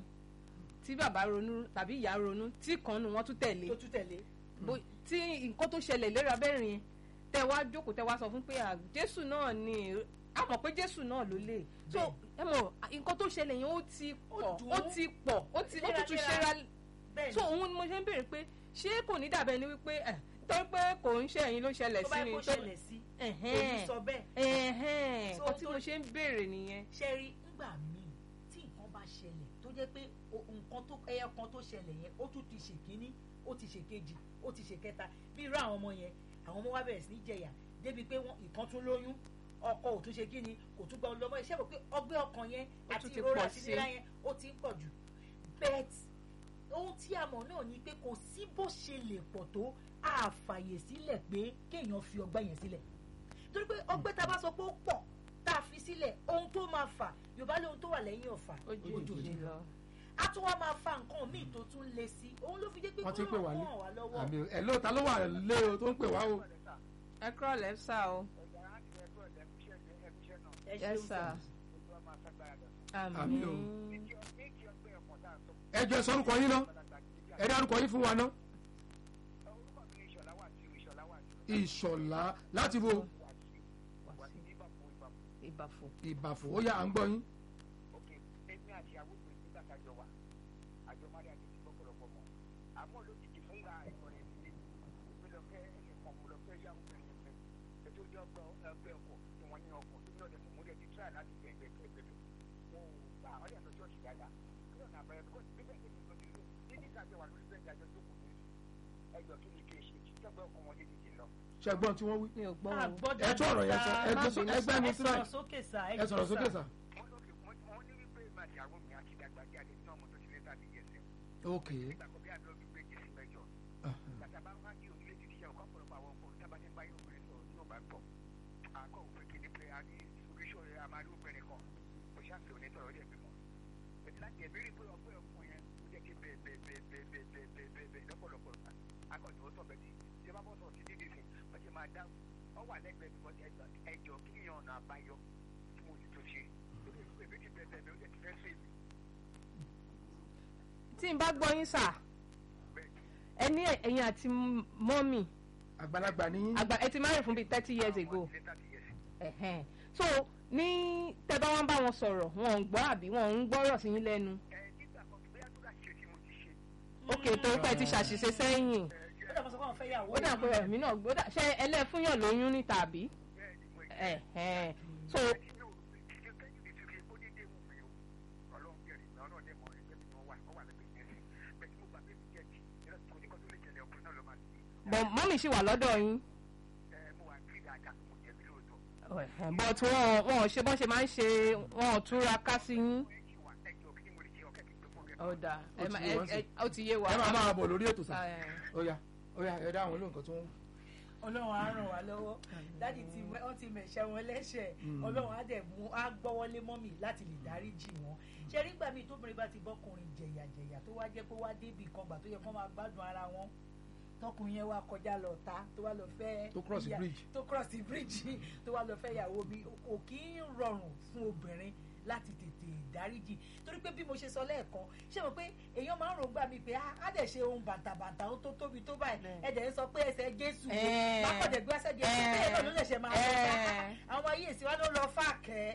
tí bàbá ronú tàbí ìyá ronú tí kan nu wọn tún tẹ̀lé tó tún tẹ̀lé bó tí nǹkan tó ṣẹlẹ̀ léra bẹ́ẹ̀rin yẹn tẹ wá jókòó tẹ wá sọ fún pé à, jésù náà ni a mọ̀ pé jésù náà ló lè so ẹ mọ̀ nǹkan tó ṣẹlẹ̀ yẹn ó ti pọ̀ dùn ó ún. ti pọ̀ ó ti ó tún tún Léraléra. ṣera bẹ́ẹ̀ so òun ni mo ṣe ń béèrè pé ṣé kò ní dàbẹ́ ni wípé ẹ̀ torí pé kò ń ṣe ẹ̀yin ló ṣẹlẹ̀ tó sí bá ni yẹ kó tó- ṣẹlẹ̀ sí ẹ̀hẹ́n. òní sọ bẹ́ẹ̀ ẹ̀hẹ́n So, nǹkan tí tó- mo ṣe ń béèrè nìyẹn ṣe rí ngbà míì tí nǹkan bá ṣẹlẹ̀ tó jẹ́ pé o- nǹkan tó ẹyọ kan tó ṣẹlẹ̀ yẹn ó tún ti ṣe kínní ó ti ṣe kejì ó ti ṣe kẹta bí irú àwọn ọmọ yẹn àwọn ọmọ wa bẹ̀rẹ̀ sí ní jẹyà débi pé wọn ìkan tún lóyún ọkọ ò tún ṣe kíni kò tún gba ọlọmọ iṣẹ́ rò pé ọgbẹ́ ọkàn yẹn Ó àti tún ti ìrora pọ̀ àti sí. ìnira yẹn ó ti ń pọ̀ jù bet ohun tí a mọ̀ náà ni pé kò sí bó ṣe lè pọ̀ tó àfàyè sílẹ̀ pé kéèyàn fi ọgbẹ́ yẹn sílẹ̀ torí pé ọgbẹ́ tá a bá sọ pé ó pọ̀ tá a fi sílẹ̀ ohun tó máa fà yorùbá lóhun tó wà lẹ́yìn ọ̀fà ojú ojú òjì òjì lọ. a tún wá máa fa nǹkan míì tó tún le sí i òun ló fi jẹ́ pé wọ́n ti ń pè wá kó lé ràn wá lọ́wọ́ àmì ẹ̀ ló ta ló wà lé o tó ń pè wá o ẹ kúrọ̀ lẹ́fṣà o ẹ yes ṣeun sir sir. Àmín àmín o. ẹ jọ ẹ sọ orúkọ yín náà ẹ dá orúkọ yín fún wa náà ìṣọ̀lá láti wo ìbàfò ìbàfò ó yá à ń gbọ́ yín ṣẹgbọn tí wọ́n wí mi ò gbọ́ a o gbọ́dọ̀ ẹ tún ọ̀rọ̀ yẹn sọ ẹ Má gbé- bínú ẹ gbẹ́ mi ẹ sílẹ̀ sọ̀rọ̀ sókè sà ẹ sọ̀rọ̀ sókè sà ok tí n bá gbọ́ yín sà ẹ ní ẹ̀yin àti mọ́mì àgbàlagbà ní àgbà ẹ ti marry fún bíi thirty years ago ẹ̀hẹ́n. so ní tẹ́ bá wọn bá wọn sọ̀rọ̀ wọn ò ń gbọ́ àbí wọn ò ń gbọ́rọ̀ sí yín lẹ́nu ok torí pé ẹ ti ṣàṣìṣe sẹ́yìn ó dàbọ̀ sọ pé àwọn fẹ́ yàwó ó dà pé ẹ̀mí náà ó dà ṣé ẹlẹ́fúnyàn lóyún ní tàbí ẹ̀hẹ́n. so bọ̀ mọ́mì ṣì wà lọ́dọ̀ yín but wọn wọn ò ṣe bọ́n ṣe máa ń ṣe wọn ò túra ká sí yín ọ̀dà Ó ti ẹ má- yé ẹ- wa sí. ẹ- ó ti yé wa. ẹ máa máa bọ̀ lórí ètò sá Ẹ, ó yá ó yá ẹ dá àwọn olóhùn kan tó ń ọlọ́run á ràn wá lọ́wọ́ dáàdi tí wọ́n ti mẹ̀ṣẹ́ wọn lẹ́ṣẹ̀ Mm. ọlọ́run á dẹ̀ mú á gbọ́wọ́lé mọ́mì láti lè dáríjì wọn ṣe rí gbà míì tóbìnrin bá ti bọ́kùnrin jẹ̀yàjẹ̀yà tó wá jẹ́ pé wá débì kan gbà tó yẹ kó máa gbádùn ara wọn tọkùnrin yẹn wá kọjá lọ ta tó wá lọ fẹ́ Tó cross the ìyá- bridge. tó cross the bridge tó wá lọ fẹ́ ìyàwó mi kò kí ń rọrùn fún obìnrin láti tètè dáríjì torí pé bí mo ṣe sọ lẹ́ẹ̀kan ṣé mo pé èèyàn máa ń rò gbà mí pé "Ah, á dẹ̀ ṣe ohun bàǹtàbàǹtà ó tó tóbi tó báyìí Bẹ́ẹ̀. ẹ dẹ̀ ń sọ pé ẹsẹ̀ jésù Ẹ̀. mákọ̀dẹ̀ gbé ẹsẹ̀ jésù Ẹ̀. bẹ́ẹ̀ náà ló lè ṣe máa sọ pé Ẹ̀. "Ah, àwọn ayé ìsìn wa ló lọ fà kẹ́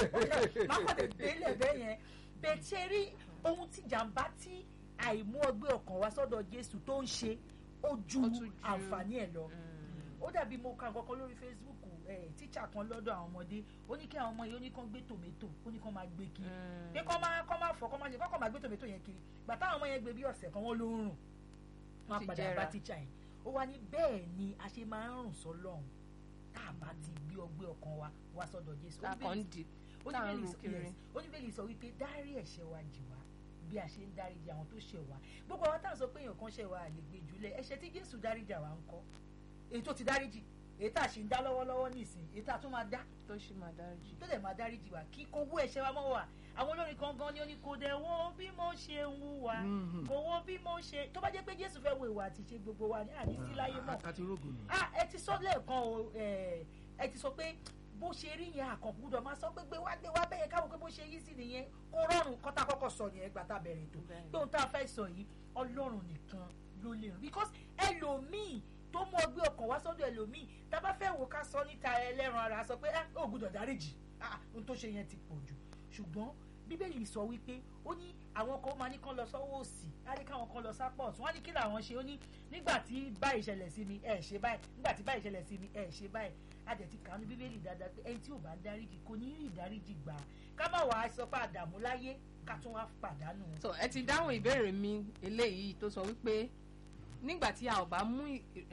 mákọ̀dẹ̀ gbélé bẹ́ẹ̀ yẹn bẹ́ẹ̀ ṣe rí ohun tí jàǹbá tí àìmú ọgbẹ́ ọkàn wá sọ́dọ̀ jésù tó ń ṣe ó ju Ó tún ju- àǹfààní ẹ̀ lọ mm, ó dàbí mo ka nǹkan kan lórí facebook ẹ tíṣà kan lọ́dọ̀ àwọn ọmọdé ó ní kí àwọn ọmọ yìí ó ní kán gbé tòmẹ́tò ó ní kán máa gbé kiri mm. pé kán máa kán máa fọ kán máa ṣe kán máa gbé tòmẹ́tò yẹn kiri gbàtà àwọn ọmọ yẹn gbé bí ọ̀sẹ̀ kan wọ́n ló ń rùn wọ́n á Ti padà jẹrà. bá tíṣà yẹn ó wá ní bẹ́ẹ̀ ni a ṣe máa ń rùn sọ́lọ́run tá a bá ti gbé ọgbẹ́ ọkàn wa wá sọ́dọ̀ jésù Ó ní lákàn ń di tá à ń oníbẹ̀lì ro sọ kiri. yes, oníbẹ̀lì sọ wípé dárí ẹ̀ṣẹ̀ wa jì wá bí a ṣe ń dáríjì àwọn tó ṣẹ̀ wá gbogbo àwọn táwọn sọ pé èèyàn kan ṣẹ̀ wá lè gbé jùlẹ̀ ẹ̀ṣẹ̀ tí jésù dáríjà wá ń kọ́ èyí tó ti dáríjì èyí tá a ṣì ń dá lọ́wọ́lọ́wọ́ nísìn èyí tá a tún máa dá tó ṣì máa dáríjì. tó dẹ̀ máa dáríjì wá kí kó wó ẹ̀ṣẹ̀ wa mọ́ wà àwọn olórin kan gan ni ó ní kò dẹ̀ wo bí mo ṣe ń wúwa Mhm. kò wo bí mo ṣe tó bá jẹ́ pé jésù fẹ́ wo ìwà àti ṣe gbogbo wa ní àní sí láyé mọ́ àti rògùn nù. ah ẹ ti sọ lẹ́ẹ̀kan o ẹ ẹ ti sọ pé bó ṣe rí yẹn àkàngbúdọ̀ máa sọ pé gbé wá gbé wá bẹ́yẹn káwọn pé bó ṣe yí sí nìyẹn kó rọrùn kọ́tà kọ́kọ́ sọ yẹn gbà tá a bẹ̀rẹ̀ ètò Bẹ́ẹ̀ni. pé ohun tá a fẹ́ sọ yìí ọlọ́run nìkan ló lè rìn because ẹlòmíì tó mú ọgbẹ́ ọkàn wá sọ́dọ̀ ẹlòmíì tá a bá fẹ́ wò ká sọ níta ẹlẹ́ran ara sọ pé ah ó gbúdọ̀ dáríjì ah ohun tó ṣe yẹn ti pọ̀ jù ṣùgbọ́n bíbélì sọ wípé ó ní àwọn kan máa ní kán lọ sọ́wọ́ òsì á ní káwọn kan lọ sápọ̀ ọ̀tún wọ́n ní kí làwọn ṣe ó ní nígbà tí báyìí ṣẹlẹ̀ sí mi ẹ̀ ṣe báyìí nígbà tí báyìí ṣẹlẹ̀ sí mi ẹ̀ ṣe báyìí a dẹ̀ ti kàánú bíbélì dáadáa pé ẹni tí ò bá ń dáríjì kò ní rí ìdáríjì gbà ká má wàá sọ pé àdàmú láyé ká tún wá pàdánù. so ẹ ti dáhùn ìbéèrè mi eléyìí tó sọ wípé nígbà tí a ò bá mú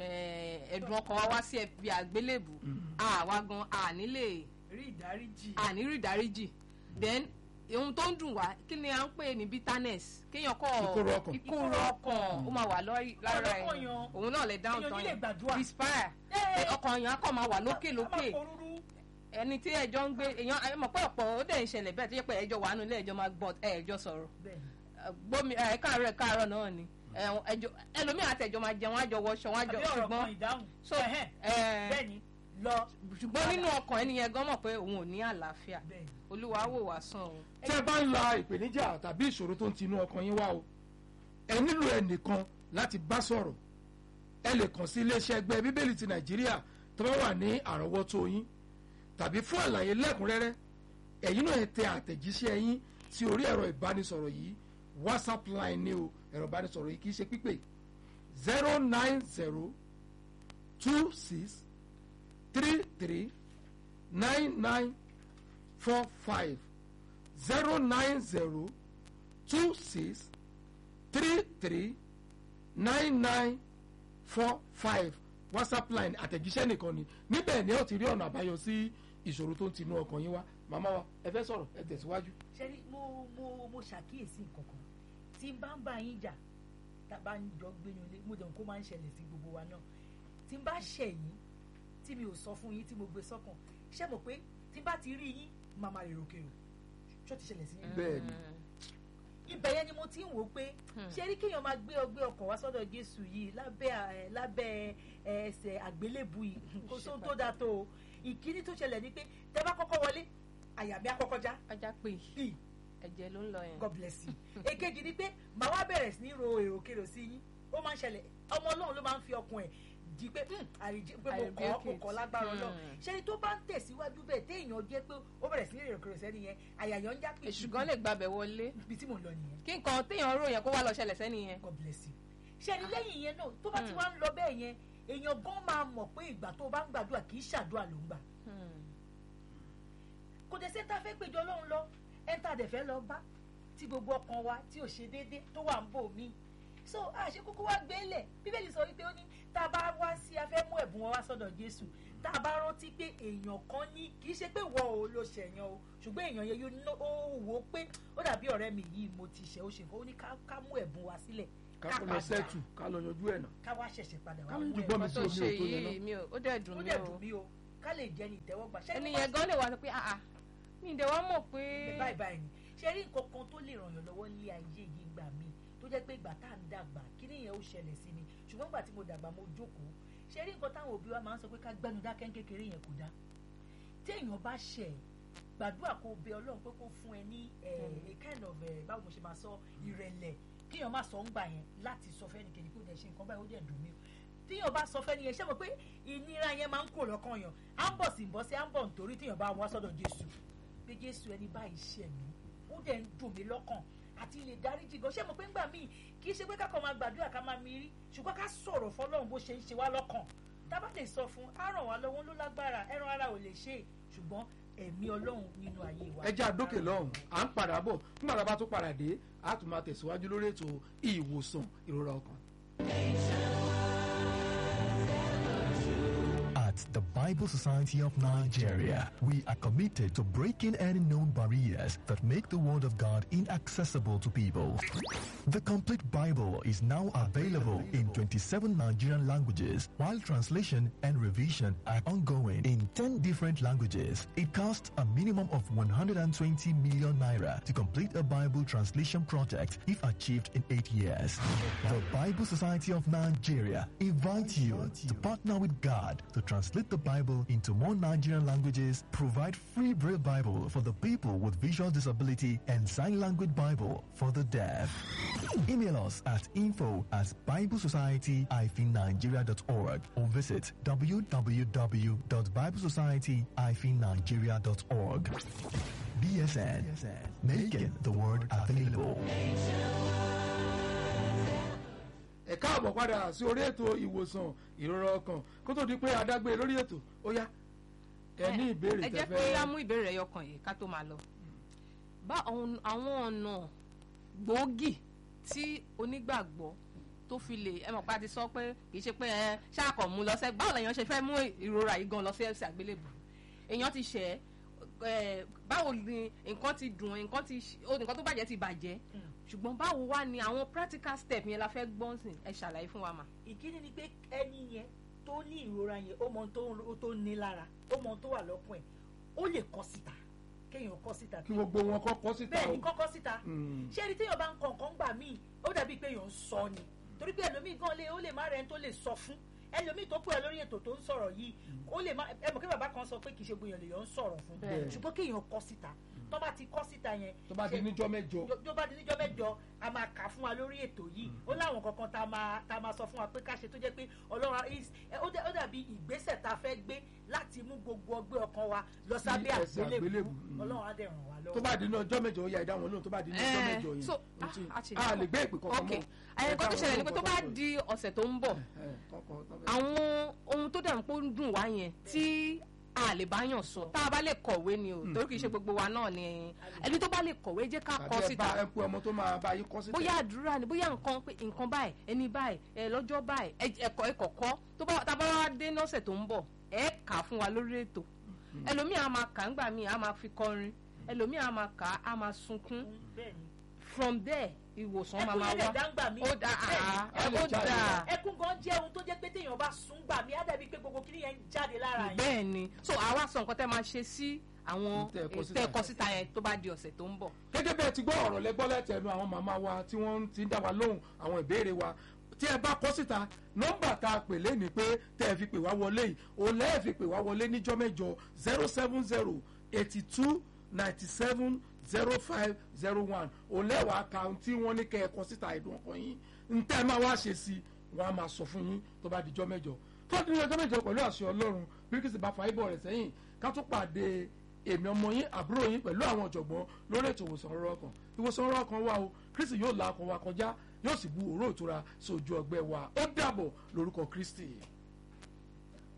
eh, ẹ̀dùn ọkàn wa wá sí ẹbí àgbélébù àwa gan àní lè rí ìdáríjì. àní rí ìdáríjì then ohun tó ń dùn wá kí ni à ń pè ní bitterness kéèyàn kọ Ìkorò ọkàn. ìkorò ọkàn ó máa wà lórí- lára ẹ Ọlọ́kàn yan. òun náà lè dáhùn èèyàn tán nílé gbàdúrà. despair Ẹ, pé ọkàn yẹn á kàn máa wà lókè a lókè máa porúrú. ẹni tí ẹjọ́ ń gbé èèyàn ẹ mọ̀ pé ọ̀pọ̀ ó dẹ̀ ń ṣẹlẹ̀ bẹ́ẹ̀ tó yẹ pé ẹjọ́ wà nù ilé ẹjọ́ máa gbọ́ ẹjọ́ sọ̀rọ̀ bẹ́ẹ̀ni gbómi ẹ káàárọ̀ ẹ káàárọ̀ náà ni ẹ̀wọ̀n ẹjọ́ ẹlòmíì àtẹjọ́ máa jẹun àjọ wọṣọ wọn àjọ àbí ọ̀rọ̀ ṣùgbọ́n kan ìdáhùn. so Ẹhẹ́n, ẹ bẹ́ẹ̀ni lọ. ṣùgbọ́n nínú ọkàn ẹni yẹn gan mọ̀ pé òun ò ní àlàáfíà bẹ́ẹ̀ni. olúwa wò wá sàn o. tí ẹ bá ń la ìpèníjà tàbí ìṣòro tó ń tinú ọkàn yín wá o ẹ nílò ẹnìkan láti bá sọ̀rọ̀ ẹ lè kàn sí iléeṣẹ́ ẹgbẹ́ bíbélì ti nàìjíríà tó bá wà ní àrọ́wọ́tó yín tàbí fún àlàyé lẹ́kùnrẹ́rẹ́ ẹ̀yin náà ẹ tẹ àtẹ̀jíṣẹ́ yín sí orí ẹ̀rọ ìbánisọ̀rọ̀ yìí whatsapp line ni o ẹ̀rọ ìbánisọ̀rọ̀ yìí kì í ṣe pípé zero nine zero two six three three nine nine four five zero nine zero two six three three nine nine four five whatsapp line àtẹ̀jíṣẹ́ nìkan ni níbẹ̀ ni ó ti rí ọ̀nà àbáyọ sí ìṣòro tó ń tinú ọkàn yín wá màmá wa ẹ fẹ́ sọ̀rọ̀ ẹ tẹ̀síwájú. ṣẹ́ni mo mo mo ṣàkíyèsí nǹkan kan tí n bá ń bá yín jà tá a bá ń jọ gbénu ilé mo dẹ̀hùn kó máa ń ṣẹlẹ̀ sí gbogbo wa náà tí n bá ṣẹ̀ yín tí mi ò sọ fún yín tí mo gbé sọ́kàn ṣé mo pé tí n bá ti rí yín màá máa rèrò kèrò ṣó ti ṣẹlẹ̀ sí yín. bẹ́ẹ̀ ni ibẹ̀ yẹn ni mo ti ń wò ó pé ṣé rí kéèyàn máa gbé ọgbẹ́ ọkàn wá sọ́dọ̀ jésù yìí lábẹ́ ẹ, lábẹ́ ẹ, ẹsẹ̀ àgbélébù yìí kò sóhun tó dáa tó o ìkíní tó ṣẹlẹ̀ ni pé tẹ bá kọ́kọ́ wọlé àyà mi á kọ́kọ́ já ajá pé ì ẹ̀jẹ̀ ló ń lọ yẹn. god bless you èkejì ni pé màá wá bẹ̀rẹ̀ sí ní ro èròkèrò sí yín ó máa ń ṣẹlẹ̀ ọmọ ọlọ́run ló máa ń fi ọkàn ẹ̀ di pé "Hmm, àríjẹ pé mo kọ́ mo kọ́ lágbára ọlọ́run Hmm. ṣé ni tó bá ń tẹ̀síwájú bẹ́ẹ̀ téèyàn jẹ́ pé ó bẹ̀rẹ̀ sí ní èròkèrò sẹ́ni yẹn àyà yẹn ń já pé èṣù gan lè gbàbẹ̀ wọlé ibi tí mò ń lọ nìyẹn kí nǹkan téèyàn rò yẹn kó wá lọ ṣẹlẹ̀ sẹ́ni yẹn. god bless you ṣe ni lẹ́yìn yẹn náà tó bá ti Hmm. wá ń lọ bẹ́ẹ̀ yẹn èèyàn gan máa mọ̀ pé ìgbà tó bá ń gbàdúrà kì í ṣàdúrà ló ń gbà Hmm. kò dé sẹ́ńtà fẹ́ péjọ ọlọ́run lọ ẹ̀ńtà dẹ̀ fẹ́ lọ bá tí gbogbo ọkàn wa tí ò ṣe déédéé tó wà ń bò mí so àṣẹ kúkú wá gbélé bíbélì sọ wípé ó ní tá a bá wá sí a fẹ́ mú ẹ̀bùn wọn wá sọ́dọ̀ jésù tá a bá rántí pé èèyàn kan ní kì í ṣe pé wọ́n ò lo ṣẹ̀yàn o ṣùgbọ́n èèyàn yẹn yóò ná- ó wò ó pé ó dàbí ọ̀rẹ́ mi yìí mo ti ṣe ó ṣe nǹkan ó ní ká ká mú ẹ̀bùn wa sílẹ̀ ká kó lọ sẹ́tù ká lọ yanjú ẹ̀ náà ká wá ṣẹ̀ṣẹ̀ padà ká wá ló mú ń ju gbọ́ mi ẹ̀bùn sí tó omi ṣe ò tó yẹn náà yìí mi ò ó dẹ̀ dùn ó mí dẹ̀ o dùn mí o ká lè jẹ́ ní ìtẹ́wọ́gbà ṣé ẹni ló bá yẹn gan lè wá sọ pé ah ah mi ì dẹ̀ wá mọ̀ pé ní báyìí báyìí ni ṣe rí nǹkan kan tó lè ràn yàn lọ́wọ́ ní ayé yìí gbà mí tó jẹ́ pé ìgbà tá à ń dàgbà kí nìyẹn ó ṣẹlẹ̀ sí mi ṣùgbọ́n ìgbà tí mo dàgbà mo jókòó ṣe rí nǹkan táwọn òbí wa máa ń sọ pé ká gbẹ́nu dákẹ́ ń kékeré yẹn kò dá tí èèyàn bá ṣẹ̀ gbàdúrà kó bẹ ọlọ́run pé kó fún ẹ ní ẹ, a kind of ẹ, báwo mo ṣe máa sọ ìrẹ̀lẹ̀ kíyàn má sọ ń gbà yẹn láti sọ fẹ́ni kejì kó dẹ̀ ṣe nǹkan báyìí ó dẹ̀ dùn mí o tíyàn bá sọ fẹ́ni yẹn ṣé mo pé ìnira yẹn máa ń kó lọ́kàn yàn á ń bọ̀ sí ń bọ́ sí á ń bọ̀ nítorí tíyàn bá wá sọ́dọ̀ Jésù pé Jésù ẹni báyìí ṣẹ̀ mí ó dẹ̀ ń dùn mí lọ́kàn àti ilé dáríjì gan ṣé mo pé ńgbà míì kì í ṣe pé kákan máa gbàdúrà ká máa mi rí ṣùgbọ́n ká sọ̀rọ̀ fọlọ́run bó ṣe ń ṣe wá lọ́kàn tá a bá lè sọ fún á ràn wá lọ́wọ́ ló lágbára ẹran ara ò lè ṣe é ṣùgbọ́n ẹ̀mí ọlọ́run nínú ayé wa. ẹjẹ́ àdókè lọ́hùn à ń padà bọ̀ nígbà tá a bá tó padà dé a tún máa tẹ̀síwájú lórí ètò ìwòsàn ìrora ọkàn. At the Bible Society of Nigeria, we are committed to breaking any known barriers that make the Word of God inaccessible to people. The complete Bible is now available in 27 Nigerian languages, while translation and revision are ongoing in 10 different languages. It costs a minimum of 120 million naira to complete a Bible translation project if achieved in 8 years. The Bible Society of Nigeria invites you to partner with God to translate the Bible into more Nigerian languages, provide free Braille Bible for the people with visual disability, and sign language Bible for the deaf. Email us at info at biblesociety-nigeria.org or visit www.biblesociety-nigeria.org. BSN, making the word available. ẹ káàbọ̀ padà sí orí ètò ìwòsàn ìrora ọkàn kó tó di pé adágbé lórí ètò ó yá ẹ ní ìbéèrè ẹ jẹ́ pé tẹ́fẹ́ á mú ìbéèrè ẹyọ kan yìí ká tó máa lọ. bá àwọn àwọn ọ̀nà gbòógì tí onígbàgbọ́ tó fi lè ẹ mọ̀ pé a ti sọ pé kì í ṣe pé ẹ ṣáàkọ̀ mú lọ sẹ́ báwo lèèyàn ṣe fẹ́ mú ìrora yìí gan lọ sí ẹ̀sẹ̀ àgbélébù èèyàn ti ṣẹ̀ ẹ báwo ni nǹkan ti dùn nǹkan ti ṣ- ó, nǹkan tó bàjẹ́ ti bàjẹ́ ṣùgbọ́n báwo wá ni àwọn practical step yẹn la fẹ́ gbọ́n sìn ẹ ṣàlàyé fún wa mà. ìkíni ni pé ẹni yẹn tó ní ìrora yẹn ó mọ ohun tó ń- tó ní lára ó mọ ohun tó wà lọ́kùn ẹ̀ ó lè kọ síta kéèyàn kọ síta kí gbogbo wọn kọ́kọ́ síta bẹ́ẹ̀ o ni kọ́kọ́ síta Mm. ṣé ẹni téèyàn bá ń kọ nǹkan gbà míì ó dàbí pé èèyàn ń sọ ni torí pé ẹlòmíì gan lé ó lè má rẹ̀ ń tó lè sọ fún ẹlòmíì tó pè é lórí ètò tó ń sọ̀rọ̀ yìí ó lè má ẹ mọ̀ kí bàbá kan sọ pé kì í ṣe gbìyànjú lèèyàn ń sọ̀rọ̀ fún Bẹ́ẹ̀. ṣùgbọ́n kéèyàn kọ síta tó bá ti kọ síta yẹn tó bá di ṣe- níjọ́ mẹ́jọ tó- tó bá di níjọ́ mẹ́jọ a máa kà fún wa lórí ètò yìí ó láwọn kankan tá a máa tá a máa sọ fún wa pé ká ṣe tó jẹ́ pé ọlọ́run is- ẹ, ó dà- ó dàbí ìgbésẹ̀ tá a fẹ́ gbé láti mú gbogbo ọgbẹ́ ọkàn wa lọ sábẹ́ ẹsẹ̀ àgbélébùú àgbélébùú, mm. ọlọ́run á dẹ̀ ràn wá lọ́wọ́. tó bá di ní ọjọ́ mẹ́jọ ó yá ìdáhùn olóhùn tó bá di ní ọjọ́ Eh, mẹ́jọ yẹn so, ó ti- ah, a ti- a lè gbé ìpè kankan ok mọ́ àyẹ̀kọ́ tó ṣẹlẹ̀ ni pé tó bá Ẹ di ọ̀sẹ̀ tó ń bọ̀ ẹ, kọ́kọ́ tó fẹ́- àwọn ohun tó dẹ̀ ń pò ń dùn wá yẹn tí a lè bá yàn sọ tá a bá lè kọ̀wé ni o torí kì í ṣe gbogbo wa náà ni ẹni tó bá lè kọ̀wé jẹ́ ká tàbí kọ ẹ bá síta ẹ pé ọmọ tó máa bá yín kọ́ síta bóyá àdúrà ni bóyá nǹkan pé nǹkan báyìí ẹni báyìí ẹ lọ́jọ́ báyìí ẹ- ẹ̀kọ́ ẹ̀kọ̀kọ́ tó bá tá a bá wá dé lọ́sẹ̀ tó ń bọ̀ ẹ kà á fún wa lórí ètò ẹlòmíì á máa kà á ńgbà míì á máa fi kọrin ẹlòmíì á máa kà á á máa sunkún bẹ́ẹ̀ ni from there ìwòsàn máa ẹkún máa yẹn lè wá dáńgbà mí ó dà bẹ́ẹ̀ ni. á ó dà ẹkún gan jẹ́ ohun tó jẹ́ pé téèyàn bá sùn gbà mí á dàbí pé gbogbo kiri yẹn ń jáde lára yẹn. bẹ́ẹ̀ ni so àwa sọ nǹkan tẹ́ máa ṣe sí àwọn Tẹ́ ẹ kọ síta. tẹ́ ẹ kọ síta yẹn tó bá di ọ̀sẹ̀ tó ń bọ̀. gẹ́gẹ́ bẹ́ẹ̀ ti gbọ́ ọ̀rọ̀ lẹ́gbọ́ lẹ́tẹ̀ẹ́nu àwọn màmá wa tí wọ́n ti ń dá wa lóhùn àwọn ìbéèrè wa tí ẹ bá kọ́ síta nọ́mbà tá a pè lé ní pé tẹ́ ẹ fi pè wá wọlé yìí òun lẹ́ẹ̀ fi pè wá wọlé níjọ́ mẹ́jọ zero seven zero eighty two ninety seven zero five zero one òun lẹ́wàá ka ohun tí wọ́n ní kẹ́ ẹ kọ́ síta ìdùn ọkàn yín ntẹ́ ẹ máa wá ṣe sí i wọ́n á máa sọ fún yín tó bá dijọ́ mẹ́jọ tó bá dijọ́ mẹ́jọ pẹ̀lú àṣẹ ọlọ́run bíríkìsì bá fa ibọ̀ rẹ̀ sẹ́yìn ká tó pàdé èmi ọmọ yín àbúrò yín pẹ̀lú àwọn ọ̀jọ̀gbọ́n lórí ètò ìwòsàn ọ̀rọ̀ ọkàn ìwòsàn ọ̀rọ̀ ọkàn wa o kristi yóò la ọkàn wa kọjá yóò sì bu òró ìtura sójú ọgbẹ́ wa ó dàbọ̀ lórúkọ kristi.